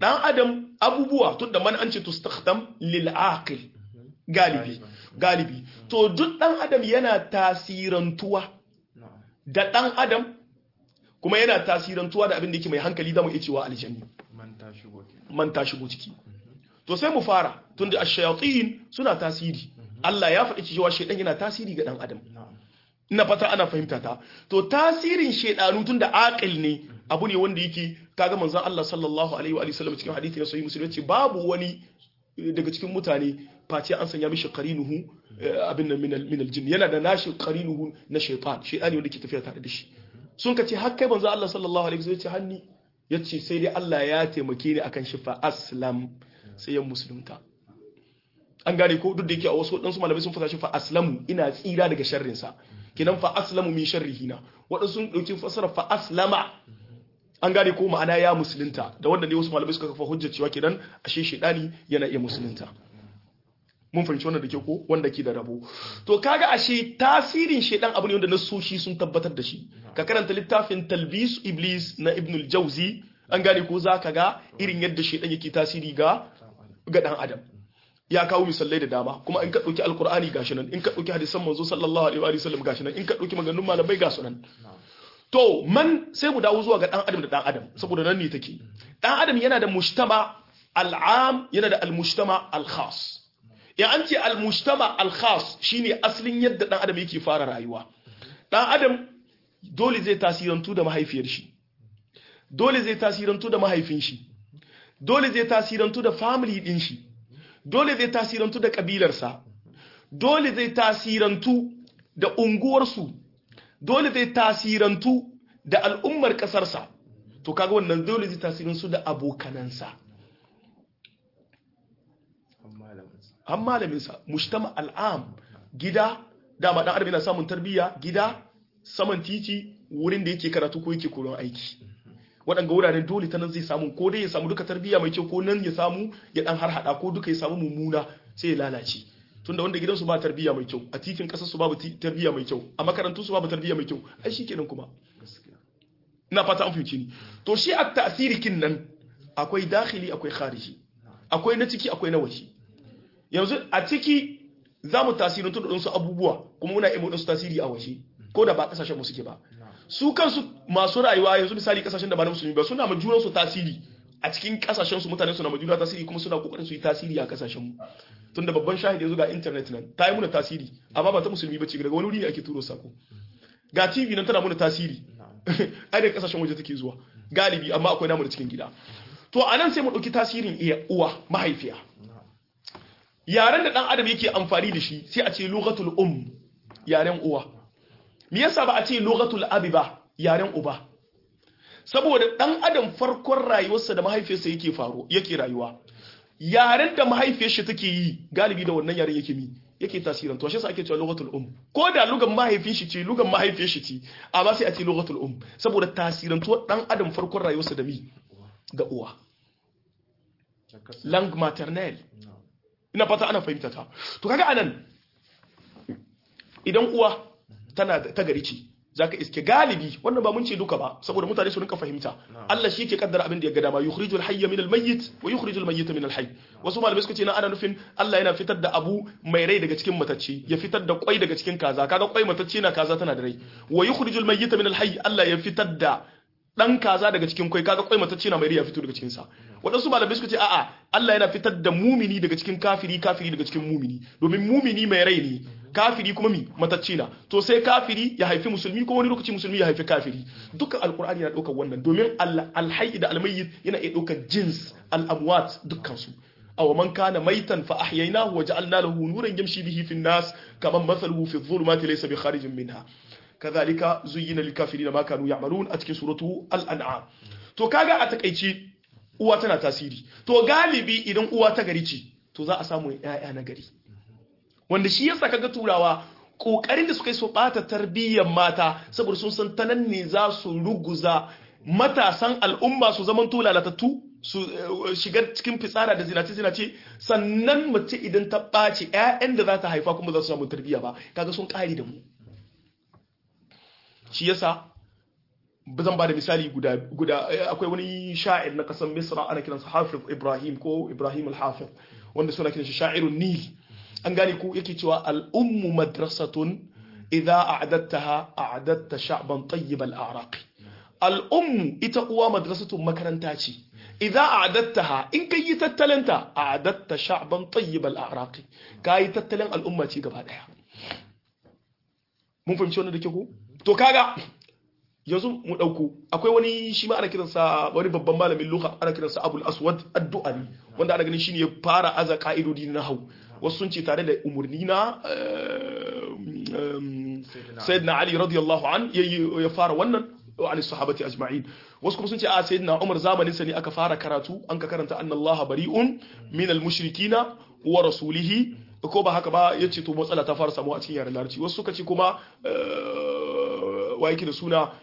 dan adam abubuwa tunda man an ce tustakhdam lil aqil galibi galibi to duk dan adam yana tasirantuwa na'am da dan adam kuma yana tasirantuwa da abin da yake mai hankali zamu iya cewa aljanni man ta shigo kenan man ta shigo ciki to sai mu fara tunda ash-shayatin suna tasiri Allah ya faɗi cewa shaydan yana tasiri ga dan adam na'am ina fata ana fahimta ta to tasirin shaydanu tunda aqil ne abu ne wanda yake kaga manzon Allah sallallahu alaihi wa alihi wasallam cikin hadisi na sahih muslim yace babu wani eh, daga cikin mutane face an sanya mishi qarinuhu eh, abin nan min min aljin yana da nashi qarinuhu na shaytan shaydani wanda ke tafiya tare da shi sun ka ce har kai manzon Allah sallallahu alaihi wasallam yace hanni yace sai dai Allah ya taimake ni akan shi fa aslam sai ya musulunta an gane ko duk da yake a wasu waɗansu malamai sun fasa shi fa aslamu ina tsira daga sharrinsa kinan fa aslamu min sharrihina waɗansu sun ɗauki fasara fa aslama an gane ko ma'ana ya musulunta da wanda ne wasu malamai suka kafa hujjar cewa kidan ashe shedani yana iya musulunta mun fahimci wannan da ke ko wanda ke da rabo to kaga ashe tasirin shedan abu ne wanda nasoshi sun tabbatar da shi ka karanta littafin talbis iblis na ibn al-jawzi an gane ko zaka ga irin yadda shedan yake tasiri ga ga dan adam ya kawo misalai da dama kuma in ka dauki alqur'ani gashi nan in ka dauki hadisan manzo sallallahu alaihi wa sallam gashi nan in ka dauki maganganun malamai ga su nan to man sai mu dawo zuwa ga dan adam da dan adam saboda nan ne take dan adam yana da mujtama al'am yana da al-mujtama al-khas ya an ce al-mujtama al-khas shine asalin yadda dan adam yake fara rayuwa dan adam dole zai tasirantu da mahaifiyar shi dole zai tasirantu da mahaifin shi dole zai tasirantu da family din shi dole zai tasirantu da kabilarsa dole zai tasirantu da unguwarsu dole zai tasirantu da al'ummar ƙasarsa to kaga wannan dole zai tasirantu da abokanansa an malaminsa an malaminsa mujtama al'am gida dama dan adam yana samun tarbiyya gida saman titi wurin da yake karatu ko yake koyon aiki waɗanga wuraren dole ta nan zai samu ko dai ya samu duka tarbiyya mai kyau ko nan ya samu ya dan harhaɗa ko duka ya samu mummuna sai ya lalace tunda wanda gidansu ba tarbiyya mai kyau a titin ƙasar su babu ti- tarbiyya mai kyau a makarantun su babu tarbiyya mai kyau ai shikenan kuma gaskiya ina fata an fahimci ni to shi a tasirikin nan akwai dakhili akwai khariji akwai na ciki akwai na waje yanzu a ciki za mu tasirantu da ɗansu abubuwa kuma muna iya su tasiri a waje ko da ba ƙasashen mu suke ba su kansu masu rayuwa yanzu misali ƙasashen da ba na musulmi ba suna ma junansu tasiri a cikin ƙasashen su mutane suna ma juna tasiri kuma suna kokarin su yi tasiri a ƙasashen mu tunda babban shahidi yanzu ga internet nan ta yi muna tasiri amma ba ta musulmi ba ce daga wani wuri ne ake turo sako ga tv nan tana muna tasiri ai daga kasashen waje take zuwa galibi amma akwai namu da cikin gida to anan sai mu dauki tasirin iya uwa mahaifiya yaren da dan adam yake amfani da shi sai a ce lughatul um yaren uwa me yasa ba a ce lughatul abi ba yaren uba saboda dan adam farkon rayuwarsa da mahaifiyarsa yake faro yake rayuwa yaren da mahaifiyar shi take yi galibi da wannan yaren yake mi yake tasirin to shi yasa ake cewa lughatul um ko da lugan mahaifin shi ce lugan mahaifiyar shi ce amma sai a ce lughatul um saboda tasirantuwar dan adam farkon rayuwarsa da mi da uwa lang maternelle ina fata ana fahimta ta to kaga anan idan uwa tana da- ta gari ce zaka iske galibi wannan ba mun ce duka ba saboda mutane su rinka fahimta Allah shi ke kaddara abin da ya ga dama yukhrijul hayya minal mayyit wa yukhrijul mayyita minal hayy wasu malamai suka ce na ana nufin Allah yana fitar da abu mai rai daga cikin matacce ya fitar da kwai daga cikin kaza kaga kwai matacce na kaza tana da rai wa yukhrijul mayyita minal hayy Allah ya fitar da dan kaza daga cikin kwai kaga kwai matacce na mai rai ya fito daga cikin sa wadansu malamai suka ce a'a Allah yana fitar da mumini daga cikin kafiri kafiri daga cikin mumini domin mumini mai rai ne kafiri kuma mi matacce na to sai kafiri ya haifi musulmi ko wani lokaci musulmi ya haifi kafiri dukkan alkur'ani yana daukar wannan domin alhayy da almayyit yana iya daukar jins al-amwat dukkan su aw man kana maitan fa ahyaynahu wa ja'alna lahu nuran yamshi bihi fi an-nas kaman mathaluhu fi adh-dhulumati laysa bi kharijin minha kadhalika zuyyina lil kafirin ma kanu ya'malun a cikin suratu al-an'am to kaga a takeici uwa tana tasiri to galibi idan uwa ta gari ce to za a samu ƴaƴa na gari wanda shi yasa kaga turawa kokarin da suka yi su bata tarbiyyar mata saboda sun san tanan ne za su ruguza matasan al'umma su zaman to lalatattu su shiga cikin fitsara da zinace zinace sannan mace idan ta ɓaci ƴaƴan da za ta haifa kuma za su samu tarbiyya ba kaga sun ƙari da mu shi yasa zan ba da misali guda guda akwai wani sha'ir na kasar misra ana kiransa hafiz ibrahim ko ibrahim al-hafiz wanda suna kiransa sha'irun nil an gane ko yake cewa al-ummu madrasatun idza a'adattaha a'adatta sha'ban tayyib al-a'raq al-ummu ita uwa madrasatun makaranta ce idza a'adattaha in kai yi tattalanta a'adatta sha'ban tayyib al-a'raq kai tattalin al'umma ce gaba daya mun fahimci wannan da ke ko to kaga yanzu mu ɗauko akwai wani shi ma ana kiransa wani babban malamin luka ana kiransa abul aswad addu'ani wanda ana ganin shine ya fara aza ka'idodi na hau wasu sun ce tare da umarni na sayyidina ali radiyallahu an ya fara wannan wa ali sahabati ajma'in wasu kuma sun ce a sayyidina umar zamanin sa ne aka fara karatu an ka karanta anna allaha bari'un min al mushrikina wa rasulihi ko ba haka ba yace to matsala ta fara samu a cikin yaren larabci wasu suka ce kuma wa yake da suna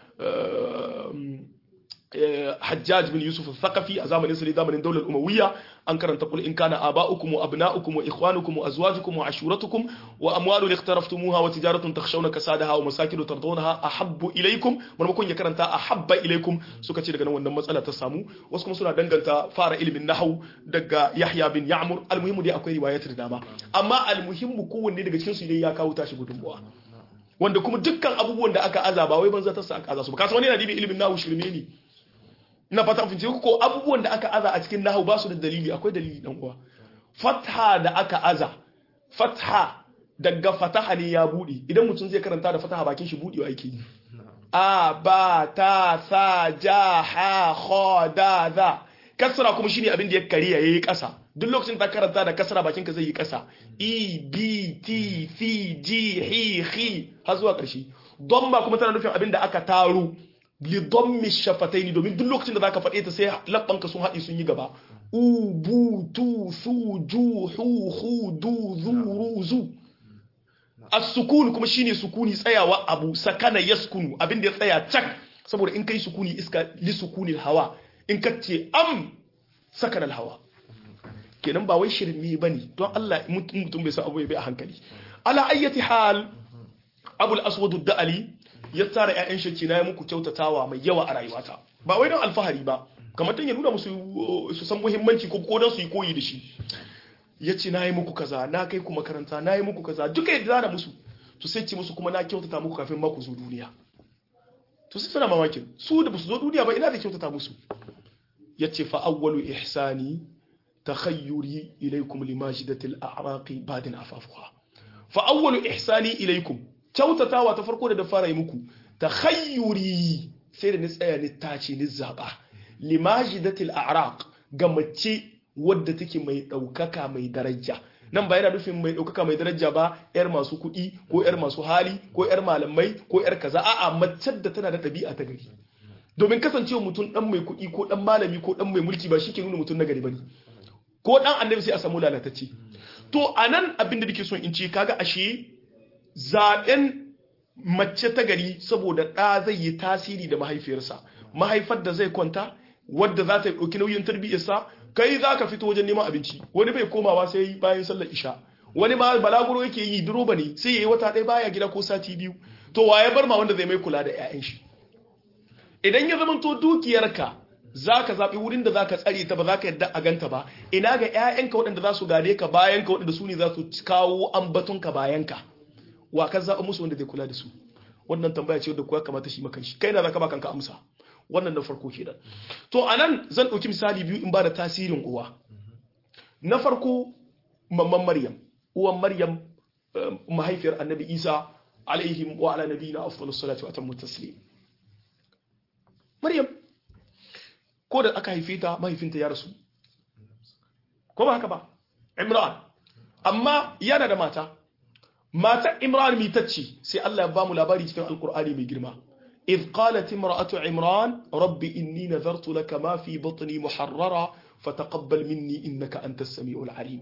Hajjaj bin Yusuf al-Thaqafi a zamanin sa ne zamanin daular Umayya an karanta kul in kana aba'ukum wa abna'ukum wa ikhwanukum wa azwajukum wa ashuratukum wa amwalun iqtaraftumuha wa tijaratun takhshawna kasadaha wa masakin tardawnaha ahabbu ilaykum marmakon ya karanta ahabba ilaykum suka ce daga nan wannan matsala ta samu wasu kuma suna danganta fara ilimin nahwu daga Yahya bin Ya'mur almuhimmu dai akwai riwayat da dama amma almuhimmu kowanne daga cikin su dai ya kawo tashi gudunmuwa wanda kuma dukkan abubuwan da aka aza ba wai banza ta sa aka aza su ba kasan wani yana dibin ilimin nahu shirme ne ina fata mun fahimci ko abubuwan da aka aza a cikin nahu ba su da dalili akwai dalili dan uwa fatha da aka aza fatha daga fataha ne ya bude idan mutum zai karanta da fataha bakin shi budewa yake yi a ba ta sa ja ha kha da za kasra kuma shine abin da ya kariya yayi kasa duk lokacin da karanta da kasra bakin ka zai yi kasa e b t c g h h har zuwa karshe domma kuma tana nufin abin da aka taro li dommi shafataini domin duk lokacin da zaka faɗe ta sai labbanka sun haɗi sun yi gaba u bu tu su ju hu hu du zu ru zu as-sukun kuma shine sukuni tsayawa abu sakana yaskunu abin da ya tsaya cak saboda in kai sukuni iska li sukunil hawa in ka ce am sakana hawa kenan ba wai shirme bane don Allah mutum bai san abu bai a hankali ala ayyati hal abul aswad da'ali ya tsara ƴaƴan shi na yi muku kyautatawa mai yawa a rayuwata ba wai don alfahari ba kamar dan ya nuna musu su san muhimmanci ko ko don su yi koyi da shi ya ce na yi muku kaza na kai ku makaranta na yi muku kaza duka yadda da musu to sai ce musu kuma na kyautata muku kafin ma ku zo duniya to sai suna mamakin su da ba su zo duniya ba ina da kyautata musu ya ce fa awwalu ihsani takhayyuri ilaykum limajidatil a'raqi badin afafuha fa awwalu ihsani ilaykum kyautatawa ta farko da da fara yi muku takhayyuri sai da ni tsaya ni tace ni zaba limajidatil a'raq ga mace wadda take mai daukaka mai daraja nan ba yana nufin mai daukaka mai daraja ba yar masu kuɗi ko yar masu hali ko yar malamai ko yar kaza a'a mace da tana da ɗabi'a ta gari domin kasancewa mutum dan mai kuɗi ko dan malami ko dan mai mulki ba shi ke nuna mutum na gari bane ko dan annabi sai a samu lalatacce to anan abin da nake son in ce kaga ashe zaben mace ta gari saboda ɗa zai yi tasiri da mahaifiyarsa mahaifar da zai kwanta wadda za ta ɗauki nauyin tarbiyyarsa kai za ka fito wajen neman abinci wani bai komawa sai bayan sallar isha wani ma balaguro yake yi duroba ne sai ya yi wata ɗaya baya gida ko sati biyu to wa ya bar ma wanda zai mai kula da 'ya'yan shi idan ya zama to dukiyarka za ka zaɓi wurin da za ka tsare ta ba za ka yadda a ganta ba ina ga 'ya'yanka waɗanda za su gade ka bayan ka waɗanda su ne za su kawo ambatonka bayan ka wa ka zaɓa musu wanda zai kula da su wannan tambaya ce wadda kuwa kamata shi makan shi kai na za ka ba kanka amsa wannan na farko kenan to anan zan ɗauki misali biyu in ba da tasirin uwa na farko mamman maryam uwan maryam mahaifiyar annabi isa alaihim wa ala nabiyina afdalus salatu wa atammu taslim maryam ko da aka haife ta mahaifinta ya rasu ko ba haka ba imran amma yana da mata mata imran mitacce sai Allah ya ba mu labari cikin alkur'ani mai girma إذ قالت امرأة عمران رب إني نذرت لك ما في بطني محررا فتقبل مني إنك أنت السميع العليم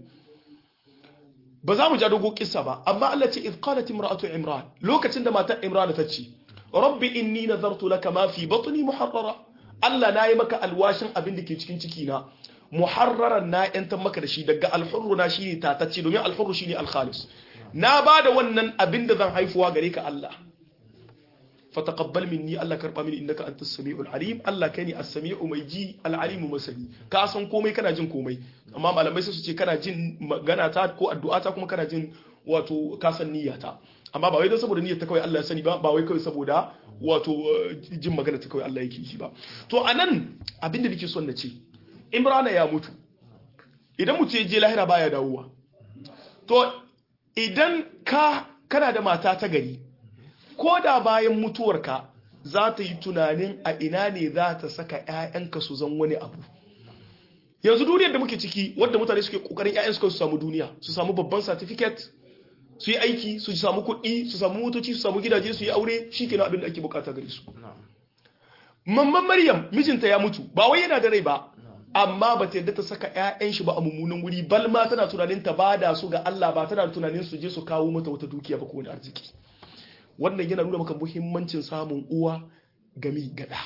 بزامو جادوغو قصة با أما التي إذ قالت امرأة عمران لو كتند ما تا عمران تتشي رب إني نذرت لك ما في بطني محررا Allah na yi maka alwashin abin da ke cikin cikina muharraran na ‘yantar maka da shi daga alhurru na shi ne tatacce domin alhurru shi ne alkhalis na ba da wannan abin da zan haifuwa gare ka Allah fataqabbal minni Allah karba mini innaka antas samiul alim Allah kai ne as-sami'u mai ji al-alimu masani ka san komai kana jin komai amma malamai sai su ce kana jin magana ta ko addu'a ta kuma kana jin wato ka san niyyata amma ba wai don saboda niyyar ta kawai Allah ya sani ba ba wai kawai saboda wato jin magana ta kawai Allah yake shi ba to anan abin da nake son na ce Imrana ya mutu idan mutu ya je lahira baya dawowa to idan ka kana da mata ta gari ko da bayan mutuwarka za ta yi tunanin a ina ne za ta saka 'ya'yanka su zan wani abu yanzu duniyar da muke ciki wadda mutane suke kokarin 'ya'yan su samu duniya su samu babban certificate su yi aiki su samu kuɗi su samu motoci su samu gidaje su yi aure shi kenan abin da ake bukata gare su mamman maryam mijinta ya mutu ba wai yana da rai ba amma ba ta yadda ta saka 'ya'yan shi ba a mummunan wuri bal ma tana tunanin ta bada su ga Allah ba tana tunanin su je su kawo mata wata dukiya ba ko wani arziki wannan yana nuna maka muhimmancin samun uwa gami gada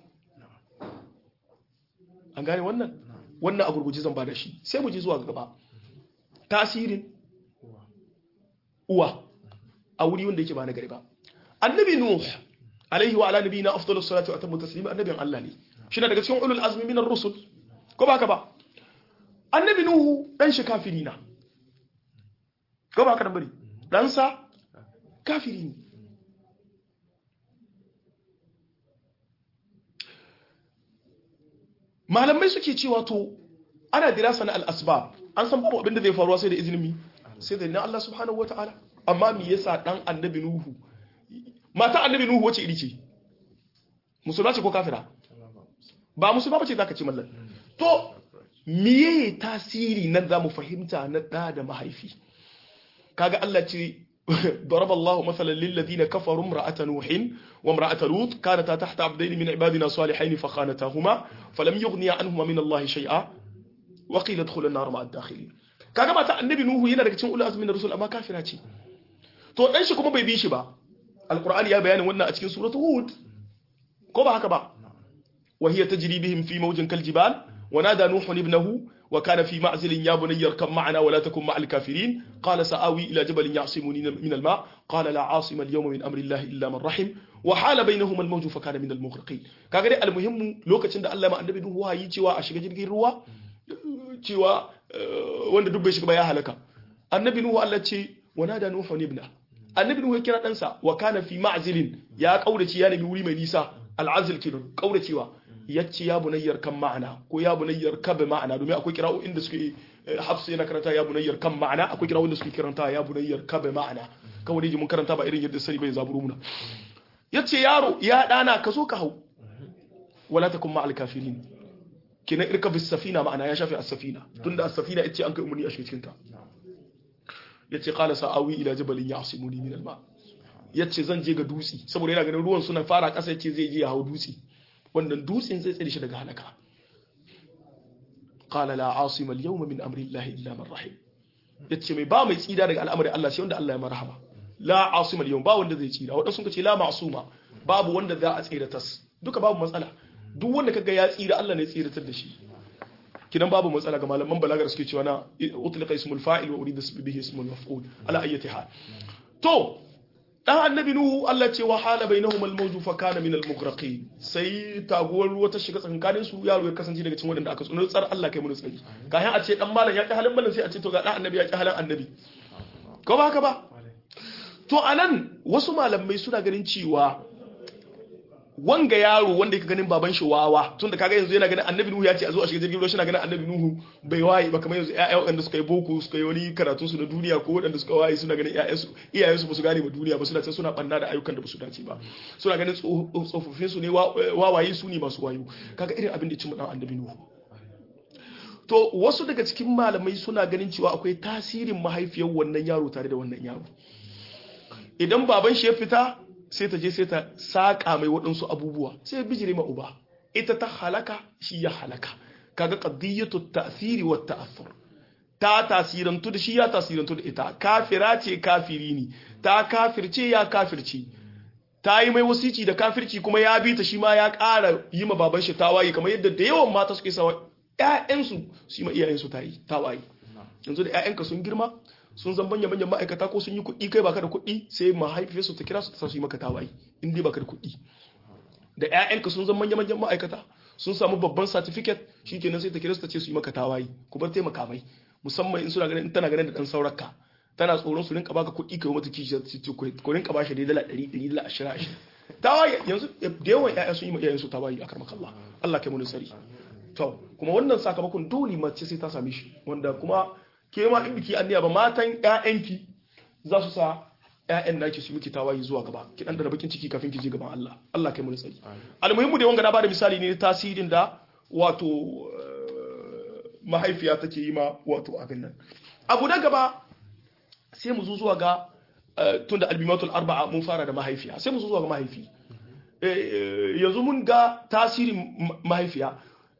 an gane wannan wannan a gurguji zan ba da shi sai mu ji zuwa gaba tasirin uwa a wuri wanda yake ba na gari ba annabi nuh alaihi wa ala nabiyina afdalus salatu wa atammu taslima annabin Allah ne shi daga cikin ulul azmi minar rusul ko ba ka ba annabi nuhu dan shi kafiri na ko ba ka bari dan sa kafiri ne malamai suke cewa to ana dirasa na al-asbab an san babu abin da zai faruwa sai da izinin sai da Allah subhanahu wataala amma me yasa dan annabi nuhu mata annabi nuhu wace iri ce musulma ce ko kafira ba musulma bace zaka ce mallan to miye tasiri nan zamu fahimta na da da mahaifi kaga Allah ce ضرب الله مثلا للذين كفروا امرأة نوح وامرأة لوط كانتا تحت عبدين من عبادنا صالحين فخانتاهما فلم يغني عنهما من الله شيئا وقيل ادخل النار مع الداخلين kaga mata annabi nuhu yana daga cikin ulul azmin rasul amma kafira ce to dan shi kuma bai bi shi ba alqur'ani ya bayanin wannan a cikin suratul hud ko ba haka ba wa hiya tajri bihim fi mawjin kal jibal wa nada nuhu ibnahu wa kana fi ma'zilin ya bunayya arkam ma'ana wa la takun ma'al kafirin qala sa'awi ila jabalin ya'simuni min al-ma qala la 'asima al-yawma min amri llahi illa man rahim wa hala bainahuma al-mawju fa kana min al-mughriqin kaga dai al-muhimmu lokacin da Allah ya ma annabi nuhu wahayi cewa a shiga jirgin ruwa cewa wanda duk bai shiga ba ya halaka annabi nuhu Allah ce wa nada nuhu ibna annabi nuhu ya kira ɗansa wa kana fi ma'zilin ya kaurace ya nemi wuri mai nisa al'azil kenan kauracewa yace ya bunayyar kan ma'ana ko ya bunayyar ka bi ma'ana domin akwai kira'o'in da suke hafsa yana karanta ya bunayyar kan ma'ana akwai kira'o'in da suke karanta ya bunayyar ka bi ma'ana kawai dai mun karanta ba irin yadda sani bai zaburo muna yace yaro ya dana ka zo ka hau wala takun ma'al kafirin kenan irka bis safina ma'ana ya shafi as-safina tunda as-safina yace an kai umuni a cikin ta yace qala sa'awi ila jabalin ya'simuni min al-ma yace zan je ga dutsi saboda yana ganin ruwan suna fara kasa yace zai je ya hawo dutsi wannan dutsen zai tsare shi daga halaka qala la asima al-yawma min amri llahi illa man rahim yace mai ba mai tsida daga al'amarin Allah sai wanda Allah ya marhama la asima al-yawm ba wanda zai tsira wadansu sun ce la ma'suma babu wanda za a tsira tas duka babu matsala duk wanda kaga ya tsira Allah ne tsiratar da shi kidan babu matsala ga malaman balagar suke cewa na utliqa ismul fa'il wa urida bihi ismul maf'ul ala ayyati hal to dan annabi nuhu Allah ce wa hala bainahum al-mawju fa kana min al-mughraqin sai taguwar ruwa ta shiga tsakanin su yaro ya kasance daga cikin wadanda aka tsoro tsar Allah kai mu tsari kayan a ce dan malam ya ki halin malam sai a ce to ga dan annabi ya ki halin annabi ko ba haka ba to anan wasu malamai suna ganin cewa wanga yaro wanda yake ganin baban shi wawa tun da kaga yanzu yana ganin annabi nuhu ya ce a zo a shiga jirgin ruwa shi na ganin annabi nuhu bai waye ba kamar yanzu ƴaƴa waɗanda suka yi boko suka yi wani karatun su na duniya ko waɗanda suka waye suna ganin ƴaƴan su iyayen su ba su gane ba duniya ba suna ta suna banna da ayyukan da ba su dace ba suna ganin tsofaffin su ne wawaye su ne masu wayo kaga irin abin da ya ci dan annabi nuhu to wasu daga cikin malamai suna ganin cewa akwai tasirin mahaifiyar wannan yaro tare da wannan yaro idan baban shi ya fita sai ta je sai ta saƙa mai waɗansu abubuwa sai ya bijire ma uba ita ta halaka shi ya halaka kaga qadiyatu ta'thiri wa ta'athur ta tasirantu da shi ya tasirantu da ita kafira ce kafiri ne ta kafirce ya kafirce ta yi mai wasici da kafirci kuma ya bi ta shi ma ya ƙara yi ma baban shi tawaye kamar yadda da yawan mata suke sawa ƴaƴansu su yi ma iyayensu tawaye yanzu da ƴaƴanka sun girma sun zan manya manyan ma'aikata ko sun yi kuɗi kai baka da kuɗi sai mahaifiyarsu ta kira su ta su yi maka tawaye in dai baka da kuɗi da ƴaƴanka sun zan manya manyan ma'aikata sun samu babban certificate shikenan sai ta kira su ta ce su yi maka tawaye ku bar taimaka mai musamman in suna ganin in tana ganin da dan saurarka tana tsoron su rinka baka kuɗi kai mata kishi ku rinka bashi dai dala 100 100 dala 20 20 tawaye yanzu da yawan ƴaƴa sun yi ma iyayensu tawaye a karmaka Allah Allah kai mu sari to kuma wannan sakamakon dole mace sai ta same shi wanda kuma ke ma in biki anniya ba matan ƴaƴanki za su sa ƴaƴan naki su miki tawaye zuwa gaba ki dan da bakin ciki kafin ki je gaban Allah Allah kai mu sari almuhimmu da wanga na bada misali ne tasirin da wato mahaifiya take yi ma wato abin nan abu na gaba sai mu zo zuwa ga tunda albimatul arba'a mun fara da mahaifiya sai mu zo zuwa ga mahaifi yanzu mun ga tasirin mahaifiya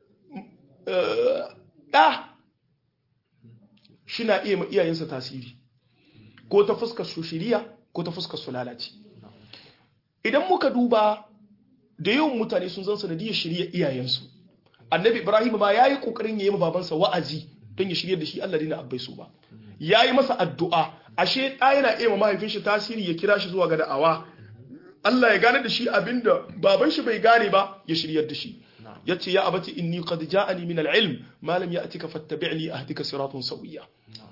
ɗa shi na iya ma iyayensa tasiri ko ta fuskar su shiriya ko ta fuskar su lalace idan muka duba da yawan mutane sun zan sanadiyar shirya iyayensu annabi ibrahim ma ya yi ƙoƙarin ya yi babansa wa'azi don ya shirya da shi allah dina abbai su ba ya yi masa addu'a ashe ɗa yana iya ma mahaifin shi tasiri ya kira shi zuwa ga da'awa allah ya gane da shi abinda baban shi bai gane ba ya shiryar da shi yace ya abati inni qad ja'ani min al-ilm ma lam ya'tika fattabi'ni ahdika siratun sawiya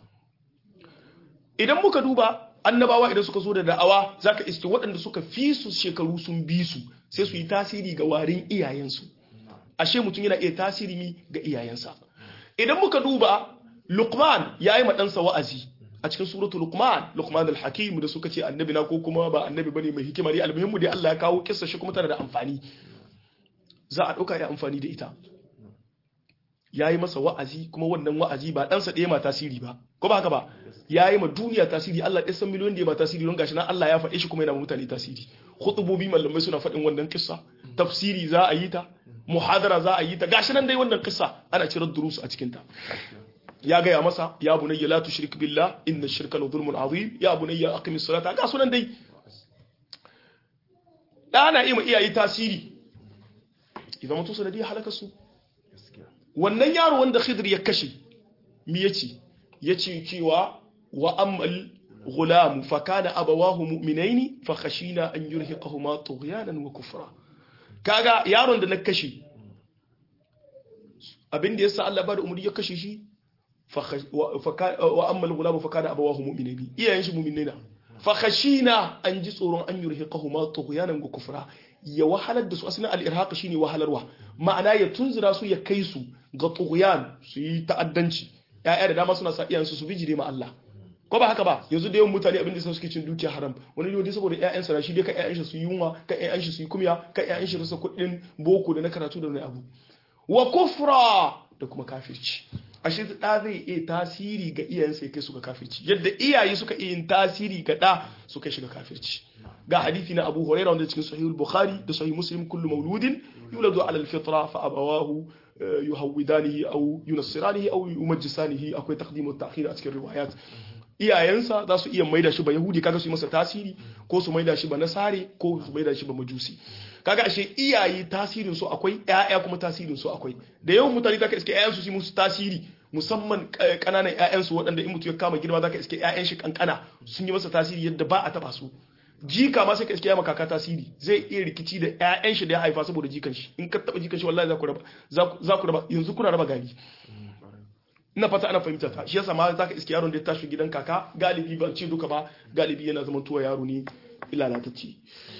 idan muka duba annabawa idan suka zo da da'awa zaka iske waɗanda suka fi su shekaru sun bi su sai su yi tasiri ga warin iyayensu ashe mutum yana iya tasiri ga iyayensa idan muka duba Luqman ya yi ɗansa wa'azi a cikin suratu Luqman Luqman al-Hakim da suka ce annabi na ko kuma ba annabi bane mai hikima ne almuhimmu dai Allah ya kawo kissa shi kuma tana da amfani za a ɗauka ya amfani da ita ya yi masa wa'azi kuma wannan wa'azi ba ɗansa ɗaya ma tasiri ba ko ba haka ba ya yi ma duniya tasiri Allah ɗaya san miliyon da ya ma tasiri don gashi nan Allah ya faɗe shi kuma yana mutane tasiri khutubobi malamai suna faɗin wannan kissa tafsiri za a yi ta muhadara za a yi ta gashi nan dai wannan kissa ana cirar durusu a cikin ta ya gaya masa ya bunayya la tushrik billah inna shirka la zulmun azim ya bunayya aqimis salata ga sunan dai ɗana iya ma iyaye tasiri idan mutu sanadiyar halaka su wannan yaro wanda khidr ya kashe mi yace yace cewa wa ammal ghulam fa kana abawahu mu'minaini fa khashina an yurhiqahuma tughyanan wa kufra kaga yaron da na kashe abin da yasa Allah ba da umuri ya kashe shi fa wa ammal ghulam fa kana abawahu mu'minaini iyayen shi mu'minina fa khashina an ji tsoron an yurhiqahuma tughyanan wa kufra ya wahalar da su asalin al'irhaka shine wahalarwa ma'ana ya tunzura su ya kai su ga tughyan su yi ta'addanci ya'ya da dama suna sa iyansu su bijire ma Allah ko ba haka ba yanzu da yawan mutane abin da suke cin dukiya haram wani yau dai saboda ƴaƴan sa shi dai ka ƴaƴan shi su yi yunwa ka ƴaƴan shi su yi kumya ka ƴaƴan shi rasa kuɗin boko da na karatu da wani abu wa kufra da kuma kafirci ashe da zai iya tasiri ga iyayensa ya kai su ga kafirci yadda iyaye suka iya yin tasiri ga da su kai shi ga kafirci ga hadithi na Abu Hurairah wanda cikin Sahih Bukhari da Sahih Muslim kullu mauludin yuladu ala al-fitra fa abawahu yuhawidanihi aw yunassiranihi aw yumajjisanihi akwai taqdim wa ta'khir a cikin riwayat iyayensa za su iya maida shi ba yahudi kaga su yi masa tasiri ko su maida shi ba nasare ko su maida shi ba majusi kaga ashe iyaye tasirin su akwai ƴaƴa kuma tasirin su akwai da yawan mutane zaka iske ƴaƴan su su musu tasiri musamman kananan ƴaƴan su waɗanda in mutum ya kama girma zaka iske ƴaƴan shi kankana sun yi masa tasiri yadda ba a taba su jika ma sai ka iske ya kaka tasiri zai iya rikici da ƴaƴan shi da ya haifa saboda jikan shi in ka taba jikan shi wallahi za ku raba za ku raba yanzu kuna raba gari ina fata ana fahimta ta shi yasa ma zaka iske yaron da ya tashi gidan kaka galibi ban ce duka ba galibi yana zaman tuwa yaro ne ilalatacce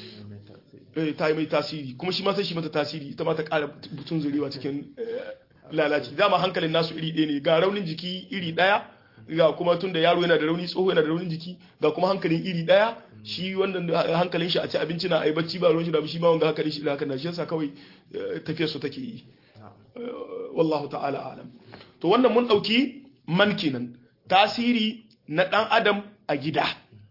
eh ta yi mai tasiri kuma shi ma sai shi mata tasiri ita ma ta ƙara butun zurewa cikin lalaci dama hankalin nasu iri ɗaya ne ga raunin jiki iri ɗaya ga kuma tunda yaro yana da rauni tsoho yana da raunin jiki ga kuma hankalin iri ɗaya shi wannan hankalin shi a ci abinci na ai bacci ba ruwan shi da shi ma wanda hankalin shi da haka na shi yasa kawai tafiyar su take yi wallahu ta'ala alam to wannan mun ɗauki man kenan tasiri na ɗan adam a gida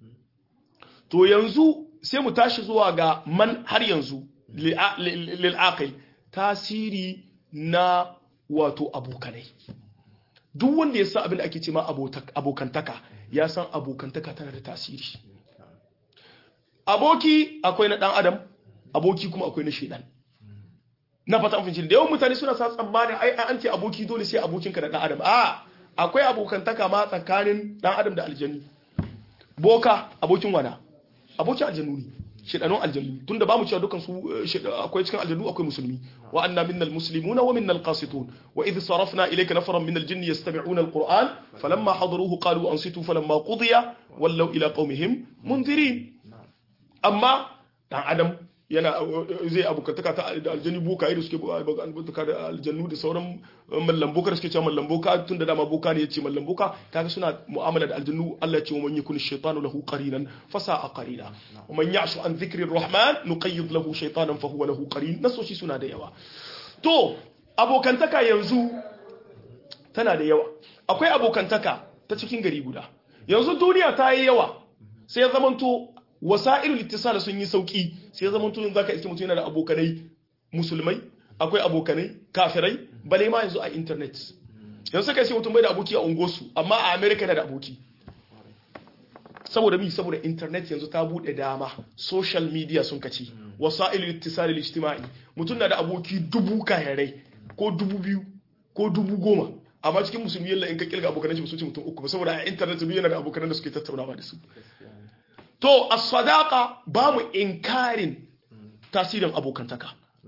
to yanzu sai mu tashi zuwa ga man har yanzu lil'aqil tasiri na wato abokanai duk wanda ya san abin da ake ce ma abokantaka ya san abokantaka tana da tasiri aboki akwai na ɗan adam aboki kuma akwai na shaidan na fata an fahimci da yawan mutane suna sa tsammanin ai an ce aboki dole sai abokinka da dan adam a akwai abokantaka ma tsakanin dan adam da aljanni boka abokin wana abokin aljannu ne shedanun aljannu tunda ba mu cewa dukan su akwai cikin aljannu akwai musulmi wa anna minnal muslimuna wa minnal qasitun wa idh sarafna ilayka nafaran minal jinni yastami'una alquran falamma hadaruhu qalu ansitu falamma qudiya wallaw ila qaumihim munzirin amma dan adam yana zai abokantaka ta da aljani boka da suke abokantaka da aljannu da sauran mallan boka da suke cewa mallan boka tun da dama boka ne yace mallan boka kaga suna mu'amala da aljannu Allah ya ce man yakun shaytanu lahu qarinan fasa'a qarina wa man ya'shu an dhikri rahman nuqayyid lahu shaytanan fa huwa lahu qarin nasoshi suna da yawa to abokantaka yanzu tana da yawa akwai abokantaka ta cikin gari guda yanzu duniya ta yi yawa sai ya zamanto wasa'ilul ittisal sun yi sauki sai ya zama tun zaka iske mutum yana da abokanai musulmai akwai abokanai kafirai bale ma yanzu a internet yanzu suka ce mutum bai da aboki a ungosu amma a america yana da aboki saboda mi saboda internet yanzu ta bude dama social media sun kaci wasa'ilul ittisal ijtimai mutum na da aboki dubu kayarai ko dubu biyu ko dubu goma amma cikin musulmi yalla in ka kilga abokanan shi ba su ce mutum uku ba saboda a internet duk yana da abokanan da suke tattaunawa da su to as-sadaqa ba mu inkarin tasirin abokantaka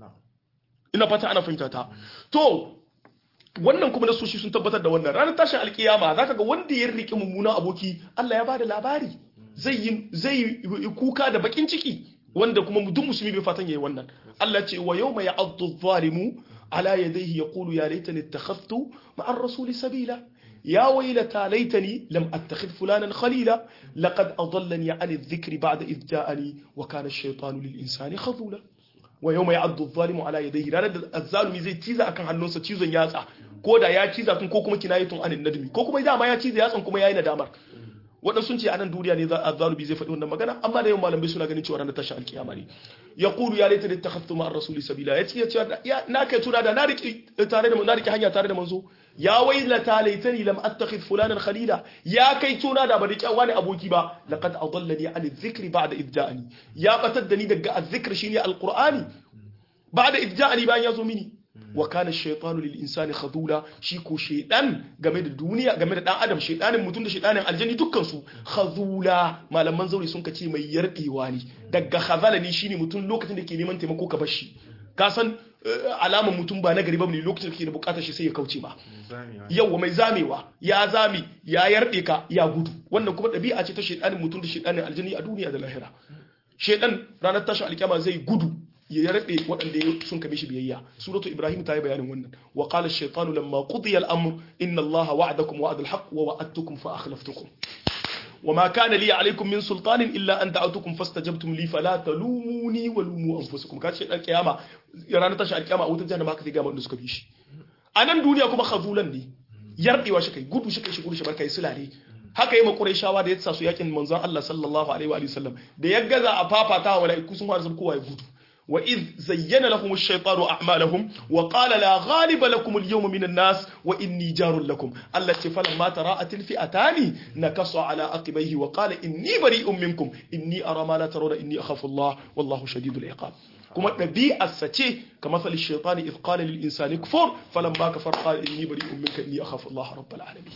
ina fata ana fahimta ta to wannan kuma na soshi sun tabbatar da wannan ranar tashin alkiyama zaka ga wanda ya rike mummuna aboki Allah ya bada labari zai yi zai kuka da bakin ciki wanda kuma duk musulmi bai fatan yayi wannan Allah ce wa yawma ya'addu adh-dhalimu ala yadayhi yaqulu ya laitani ittakhadhtu ma'a ar-rasuli sabila يا ويلتى ليتني لم أتخذ فلانا خليلا لقد أضلني عن الذكر بعد إذ جاءني وكان الشيطان للإنسان خذولا ويوم يعض الظالم على يديه ranar الظالم zai ciza akan hannunsa cizon yatsa ko da ya ciza kun ko kuma kinayatun anin nadmi ko kuma dama ya ciza yatsan kuma yayi nadamar waɗansu sun ce a nan duniya ne azzalubi zai faɗi wannan magana amma da yawan malamai suna ganin cewa ranar tashin alkiyama ne ya kulu ya laita da ta haftu ma'ar rasuli sabila ya ce ya ce na kai tuna da na riƙe tare da na riƙe hanya tare da manzo ya wailata laitani lam attakhid fulanan khalila ya kai tuna da ba riƙe wani aboki ba laqad adallani an dhikri ba'da idh ja'ani ya batar da ni daga azzikr shine alqur'ani ba'da idh ja'ani bayan ya zo mini wa kana shaytanu lil insani khadula shi ko shaydan game da duniya game da dan adam shaydanin mutum da shaydanin aljanni dukkan su khadula malaman zauri sun kace mai yardewa ne daga khazala ne shine mutum lokacin da ke neman taimako ka bar shi ka san alaman mutum ba nagari ba ne lokacin da kake da bukatar shi sai ya kauce ba yawa mai zamewa ya zame ya yarde ka ya gudu wannan kuma dabi'a ce ta shaydanin mutum da shaydanin aljanni a duniya da lahira shaydan ranar tashin alkiyama zai gudu ya rabe waɗanda sun kame shi biyayya suratu ibrahim ta yi bayanin wannan wa qala ash-shaytanu lamma qudiya al-amr inna allaha wa'adakum wa'd al-haqq wa wa'adtukum fa akhlaftukum وما كان لي عليكم من سلطان الا ان دعوتكم فاستجبتم لي فلا تلوموني ولوموا انفسكم kace dan kiyama ranar tashi alkiyama a wutar jahannama haka zai ga wanda suka bi shi a nan duniya kuma khazulan ne yardewa shi kai gudu shi kai shi gudu shi barkai sulare haka yi makurai shawa da ya sa su yakin manzon Allah sallallahu alaihi wa sallam da ya gaza a fafata wa mala'iku sun fara kowa ya gudu وإذ زين لهم الشيطان أعمالهم وقال لا غالب لكم اليوم من الناس وإني جار لكم التي فلما تراءت الفئتان نكص على عقبيه وقال إني بريء منكم إني أرى ما لا ترون إني أخاف الله والله شديد العقاب كما نبي السچه كمثل الشيطان إذ قال للإنسان كفر فلما كفر قال إني بريء منك إني أخاف الله رب العالمين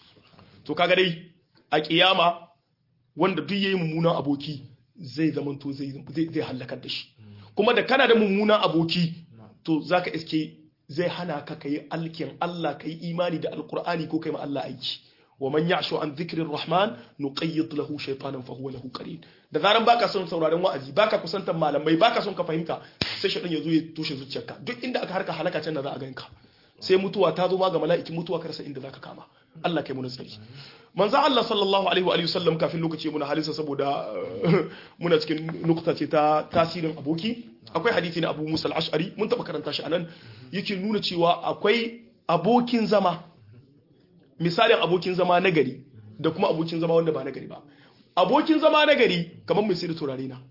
to kaga dai a kiyama wanda duk yayi mummunan aboki zai zamanto zai zai halakar da shi kuma da kana da mummunan aboki to zaka iske zai hana ka kai alkin Allah kai imani da alqur'ani ko kai ma Allah aiki wa man ya'shu an dhikrir rahman nuqayyid lahu shaytanan fa huwa lahu qarin da zaran baka son sauraron wa'azi baka kusantar malamai baka son ka fahimta sai shaytan yazo ya toshe zuciyarka duk inda aka harka halaka can da za a ganka sai mutuwa ta zo ma ga mala'ikin mutuwa ka rasa inda zaka kama Allah kai mu nasari manzo Allah sallallahu alaihi wa alihi wasallam kafin lokaci muna halisa saboda muna cikin nukta ce ta tasirin aboki akwai hadisi na Abu Musa al-Ash'ari mun taba karanta shi anan yake nuna cewa akwai abokin zama misalin abokin zama na gari da kuma abokin zama wanda ba na gari ba abokin zama na gari kamar mai da turare na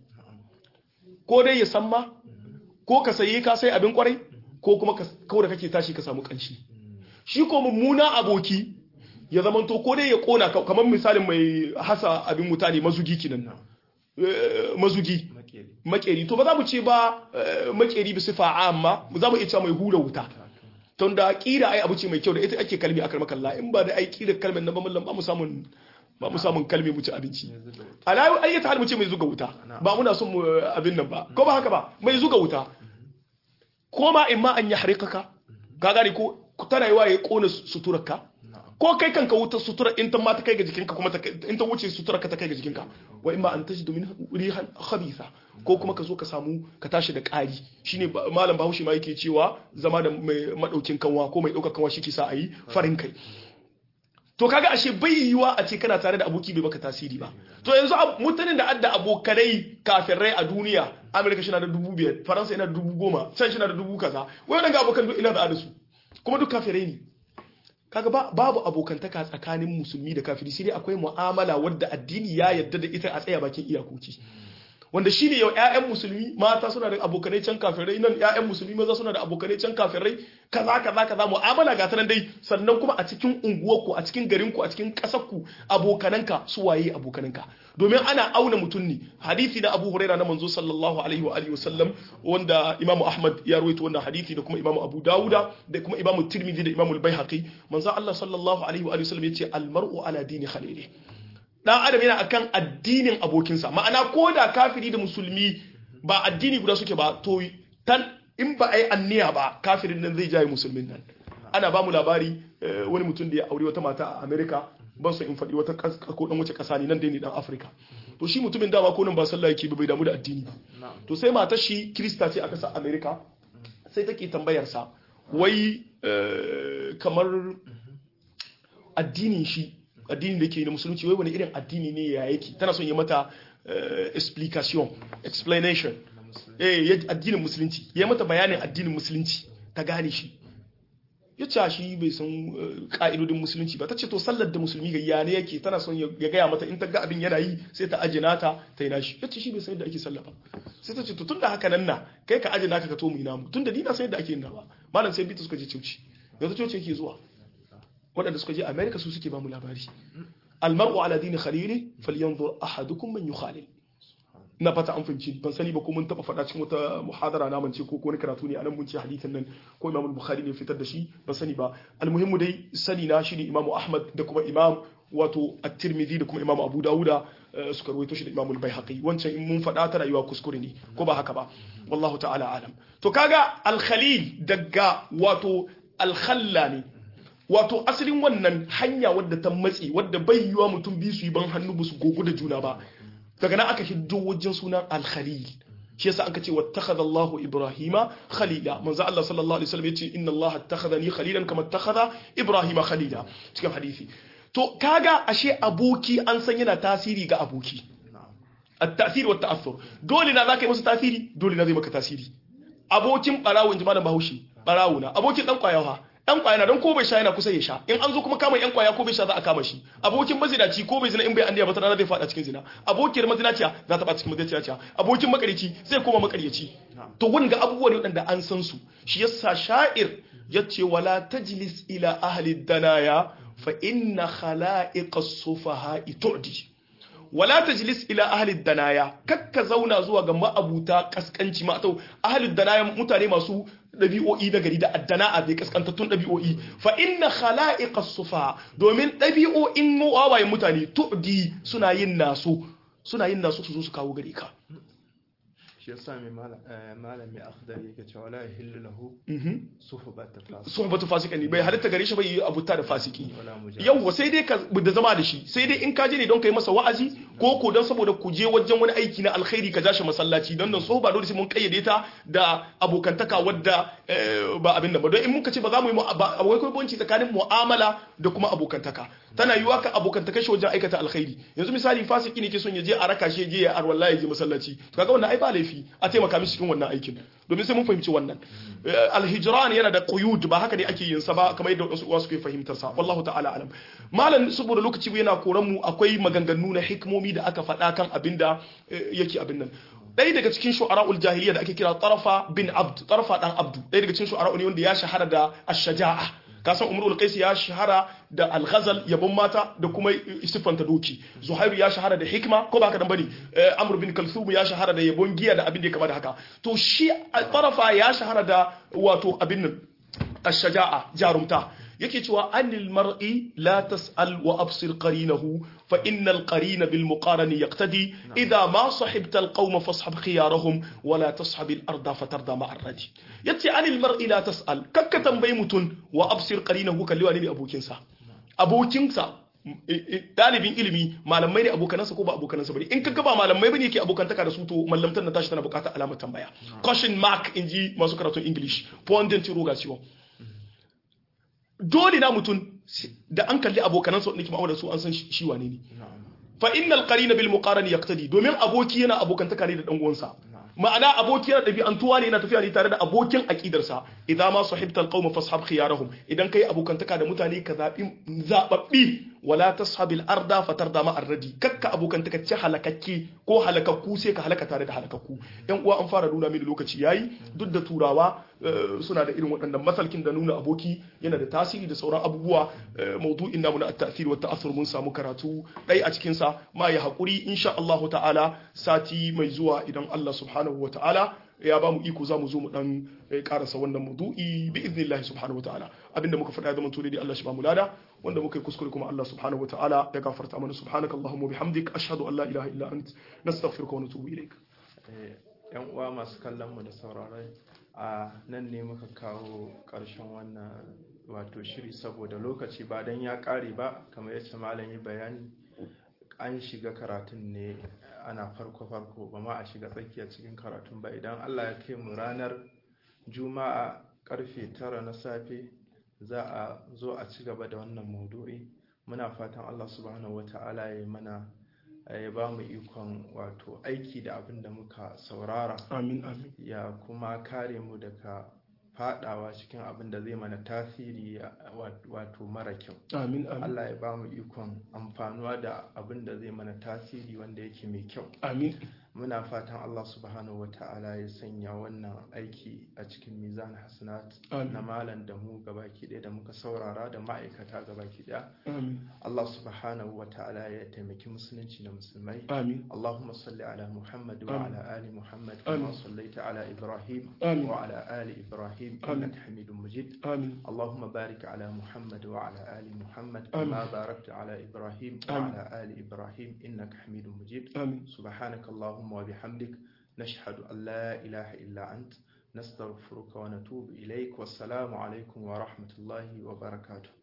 ko dai ya san ma ko ka sayi ka sai abin kwarai ko kuma kawai da kake tashi ka samu kanshi shi ko mummuna aboki ya zama to ko dai ya kona kamar misalin mai hasa abin mutane mazugi kinan mazugi makeri to ba za mu ce ba makeri bi sifa amma za mu iya cewa mai hura wuta tun da ƙira ai abu ce mai kyau da ita ake kalmi akar makalla in ba da ai ƙira kalmin na ba mallam ba mu samun ba mu samun kalmi mu ci abinci alayu ayyata hal mu ce mai zuga wuta ba muna son mu abin nan ba ko ba haka ba mai zuga wuta ko ma in ma an yi harikaka ka gane ko tana yi wa ya kona suturarka ko kai kanka wuta sutura in ta ma ta kai ga jikinka kuma in ta wuce suturarka ta kai ga jikinka wa in ma an tashi domin rihan khabitha ko kuma ka zo ka samu ka tashi da ƙari shine malam bahaushe ma yake cewa zama da mai madaukin kanwa ko mai ɗaukar kanwa shi ke sa a yi farin kai to kaga ashe bai yiwa a ce kana tare da aboki bai baka tasiri ba to yanzu mutanen da adda abokanai kafirai a duniya amerika shi na da dubu biyar faransa yana da dubu goma can shi na da dubu kaza wai ga abokan duk ina da su kuma duk kafirai ne kaga ba babu abokantaka tsakanin musulmi da kafiri sai dai akwai mu'amala wadda addini ya yarda da ita a tsaya bakin iyakoki wanda shine yau ƴaƴan musulmi mata suna da abokanai can kafirai nan ƴaƴan musulmi maza suna da abokanai can kafirai kaza kaza kaza mu'amala ga tanan dai sannan kuma a cikin unguwarku a cikin garinku a cikin ƙasarku abokananka su waye abokananka domin ana auna mutum ne hadisi na Abu Huraira na manzo sallallahu alaihi wa alihi wasallam wanda Imam Ahmad ya rawaito wannan hadisi da kuma Imam Abu Dawuda da kuma Imam Tirmidhi da Imam Al-Baihaqi manzo Allah sallallahu alaihi wa alihi wasallam yace al-mar'u ala dini khalilihi dan adam yana akan addinin abokinsa ma'ana ko da kafiri da musulmi ba addini guda suke ba to tan in ba ai anniya ba kafirin nan zai jaye musulmin nan ana ba mu labari wani mutum da ya aure wata mata a America ban so in faɗi wata ko dan wace ƙasa ne nan dai ne dan Africa to shi mutumin dama ko nan ba sallah yake ba bai damu da addini ba to sai matar shi Krista ce a ƙasar America sai take tambayar sa wai kamar addinin shi addini da ke na musulunci wai wani irin addini ne ya yake tana son yi mata explication explanation eh addinin musulunci ya mata bayanin addinin musulunci ta gane shi ya ce shi bai san ka'idodin musulunci ba ta ce to sallar da musulmi ga yana yake tana son ya gaya mata in ta ga abin yana yi sai ta ajina ta ta yi nashi ya ce shi bai san yadda ake sallah ba sai ta ce to tunda haka nan na kai ka ajina ka ka to mu ina mu tunda ni na san yadda ake yin ba malam sai bita suka je coci yanzu coci yake zuwa waɗanda suka je Amerika su suke ba mu labari almar'u ala dini khalili falyanzur ahadukum man yukhalil na fata an fahimci ban sani ba ko mun taba faɗa cikin wata muhadara na mance ko wani karatu ne anan mun ce hadithin nan ko Imam Bukhari ne fitar da shi ban sani ba almuhimmu dai sani na shine Imam Ahmad da kuma Imam wato At-Tirmidhi da kuma Imam Abu Dawuda suka rawaito shi da Imam Al-Baihaqi wancan in mun faɗa ta rayuwa kuskure ne ko ba haka ba wallahu ta'ala alam to kaga al-Khalil daga wato al-Khalla ne wato asalin wannan hanya wadda ta matsi wadda bai yiwa mutum biyu su yi ban hannu ba su gogo da juna ba daga nan aka hiddo wajen sunan al-khalil shi yasa aka ce wattakhadha Allahu Ibrahima khalila manzo Allah sallallahu alaihi wasallam yace inna Allah attakhadhani khalilan kama attakhadha Ibrahima khalila cikin hadisi to kaga ashe aboki an san yana tasiri ga aboki at-ta'thir wa at-ta'athur dole na zaka yi masa tasiri dole na zai maka tasiri abokin barawo inji malam Bahaushe barawo na abokin dan kwayawa dan kwaya na don ko bai sha yana kusa ya sha in an zo kuma kama yan kwaya ko bai sha za a kama shi abokin mazinaci ko bai zina in bai andiya ba ta rana zai fada cikin zina abokiyar mazinaciya za ta fada cikin mazinaciya abokin makarici zai koma makarici to wanga abubuwa ne wadanda an san su shi yasa sha'ir yace wala tajlis ila ahli danaya fa inna khala'iqas sufaha tu'di wala tajlis ila ahli danaya kakka zauna zuwa ga ma'abuta kaskanci ma to ahli danaya mutane masu ɗabi'o'i na gari da addana'a bai kaskantattun ɗabi'o'i fa inna khala'iqas sufa domin ɗabi'o'in wawayen mutane tu'di suna yin naso suna yin naso su zo su kawo gare ka shi yasa mai malami akhdari yake cewa la yahillu lahu suhbatu fasik suhbatu fasika ne bai halitta gare shi bai yi abuta da fasiki yawwa sai dai ka da zama da shi sai dai in ka je ne don kai masa wa'azi ko ko don saboda ku je wajen wani aiki na alkhairi ka jashi masallaci don nan sohba dole sai mun kayyade ta da abokantaka wadda ba abin da ba don in muka ce ba za mu yi akwai kai banci tsakanin mu'amala da kuma abokantaka tana yiwa ka abokantaka shi wajen aikata alkhairi yanzu misali fasiki ne ke son ya je a raka shi je ya arwalla ya je masallaci to kaga wannan ai ba laifi a taimaka mishi cikin wannan aikin domin sai mun fahimci wannan alhijran yana da quyud ba haka ne ake yin sa ba kamar yadda wasu uwa suke fahimtar sa wallahu ta'ala alam malam saboda lokaci yana koran mu akwai maganganu na hikmomi da aka faɗa kan abinda yake abin nan ɗaya daga cikin shu'ara'ul jahiliya da ake kira tarafa bin abd tarafa dan abdu ɗaya daga cikin shu'ara'u ne wanda ya shahara da ash-shaja'a kasan umrul qais ya shahara da al-ghazal yabon mata da kuma istifanta doki zuhairu ya shahara da hikma ko ba haka dan bane amr bin kalthum ya shahara da yabon giya da abin da ya kama da haka to shi tarafa ya shahara da wato abin nan ash-shaja'a jarumta yake cewa anil mar'i la tas'al wa absir qarinahu fa innal qarina bil muqarani yaqtadi idha ma sahibta al qawma fashab khiyarahum wa la tashab al arda fatarda ma ar-radi yace anil mar'i la tas'al kakka tambayi mutun wa absir qarinahu kalli wani ne abokinsa abokinsa dalibin ilimi malamai ne abokanansa ko ba abokanansa bane in kaga ba malamai bane yake abokantaka da su to mallamtar na tashi tana bukatar alamar tambaya question mark inji masu karatun english point d'interrogation dole na mutum da an kalli abokanansa wanda ke ma'amala da su an san shi wane ne fa innal qarina bil muqarani yaqtadi domin aboki yana abokantaka ne da dan uwansa ma'ana aboki yana ɗabi'antuwa ne yana tafiya ne tare da abokin aƙidarsa idan ma sahibtal qaum fashab khiyarahum idan kai abokantaka da mutane ka zabi zababbi wala tashabil arda fatarda ma arradi kakka abokantaka ce halakakke ko halakakku sai ka halaka tare da halakakku yan uwa an fara nuna mini lokaci yayi duk da turawa suna da irin waɗannan masalkin da nuna aboki yana da tasiri da sauran abubuwa maudu'in namu na at-ta'thir wa ta'athur mun samu karatu dai a cikin sa ma ya hakuri insha Allah ta'ala sati mai zuwa idan Allah subhanahu wa ta'ala ya ba mu iko za mu zo mu dan karasa wannan maudu'i bi idnillahi subhanahu wa ta'ala abinda muka faɗa zaman tole dai Allah shi ba mu lada wanda muka yi kuskure kuma Allah subhanahu wa ta'ala ya gafarta mana subhanakallahumma bihamdik ashhadu an la ilaha illa ant nastaghfiruka wa natubu ilaik yan uwa masu kallon mu da sauraron a nan ne muka kawo ƙarshen wannan wato shiri saboda lokaci ba don ya ƙare ba kamar yadda malam yi bayani an shiga karatun ne ana farko-farko ba ma a shiga tsakiya cikin karatun ba idan allah ya kai mu ranar juma'a karfe tara na safe za a zo a ci gaba da wannan maudu'i muna fatan allah subhanahu wa ta'ala ya mana ya ba mu ikon wato aiki da abin da muka saurara amin amin ya kuma kare mu daga fadawa cikin abin da zai mana tasiri wato mara kyau amin amin Allah ya ba mu ikon amfanuwa da abin da zai mana tasiri wanda yake mai kyau amin muna fatan Allah subhanahu wata'ala ya sanya wannan aiki a cikin mizan hasanat Amin. na malam da mu gabaki ɗaya da muka saurara da ma'aikata gabaki ɗaya amin Allah subhanahu wata'ala ya taimaki musulunci da musulmai amin اللهم صل على محمد آمين. وعلى آل محمد كما آمين. صليت على إبراهيم آمين. وعلى آل إبراهيم آمين. إنك حميد مجيد amin اللهم بارك على محمد وعلى آل محمد آمين. كما باركت على إبراهيم آمين. وعلى آل إبراهيم إنك حميد مجيد amin سبحانك اللهم وبحمدك نشهد أن لا إله إلا أنت نستغفرك ونتوب إليك والسلام عليكم ورحمة الله وبركاته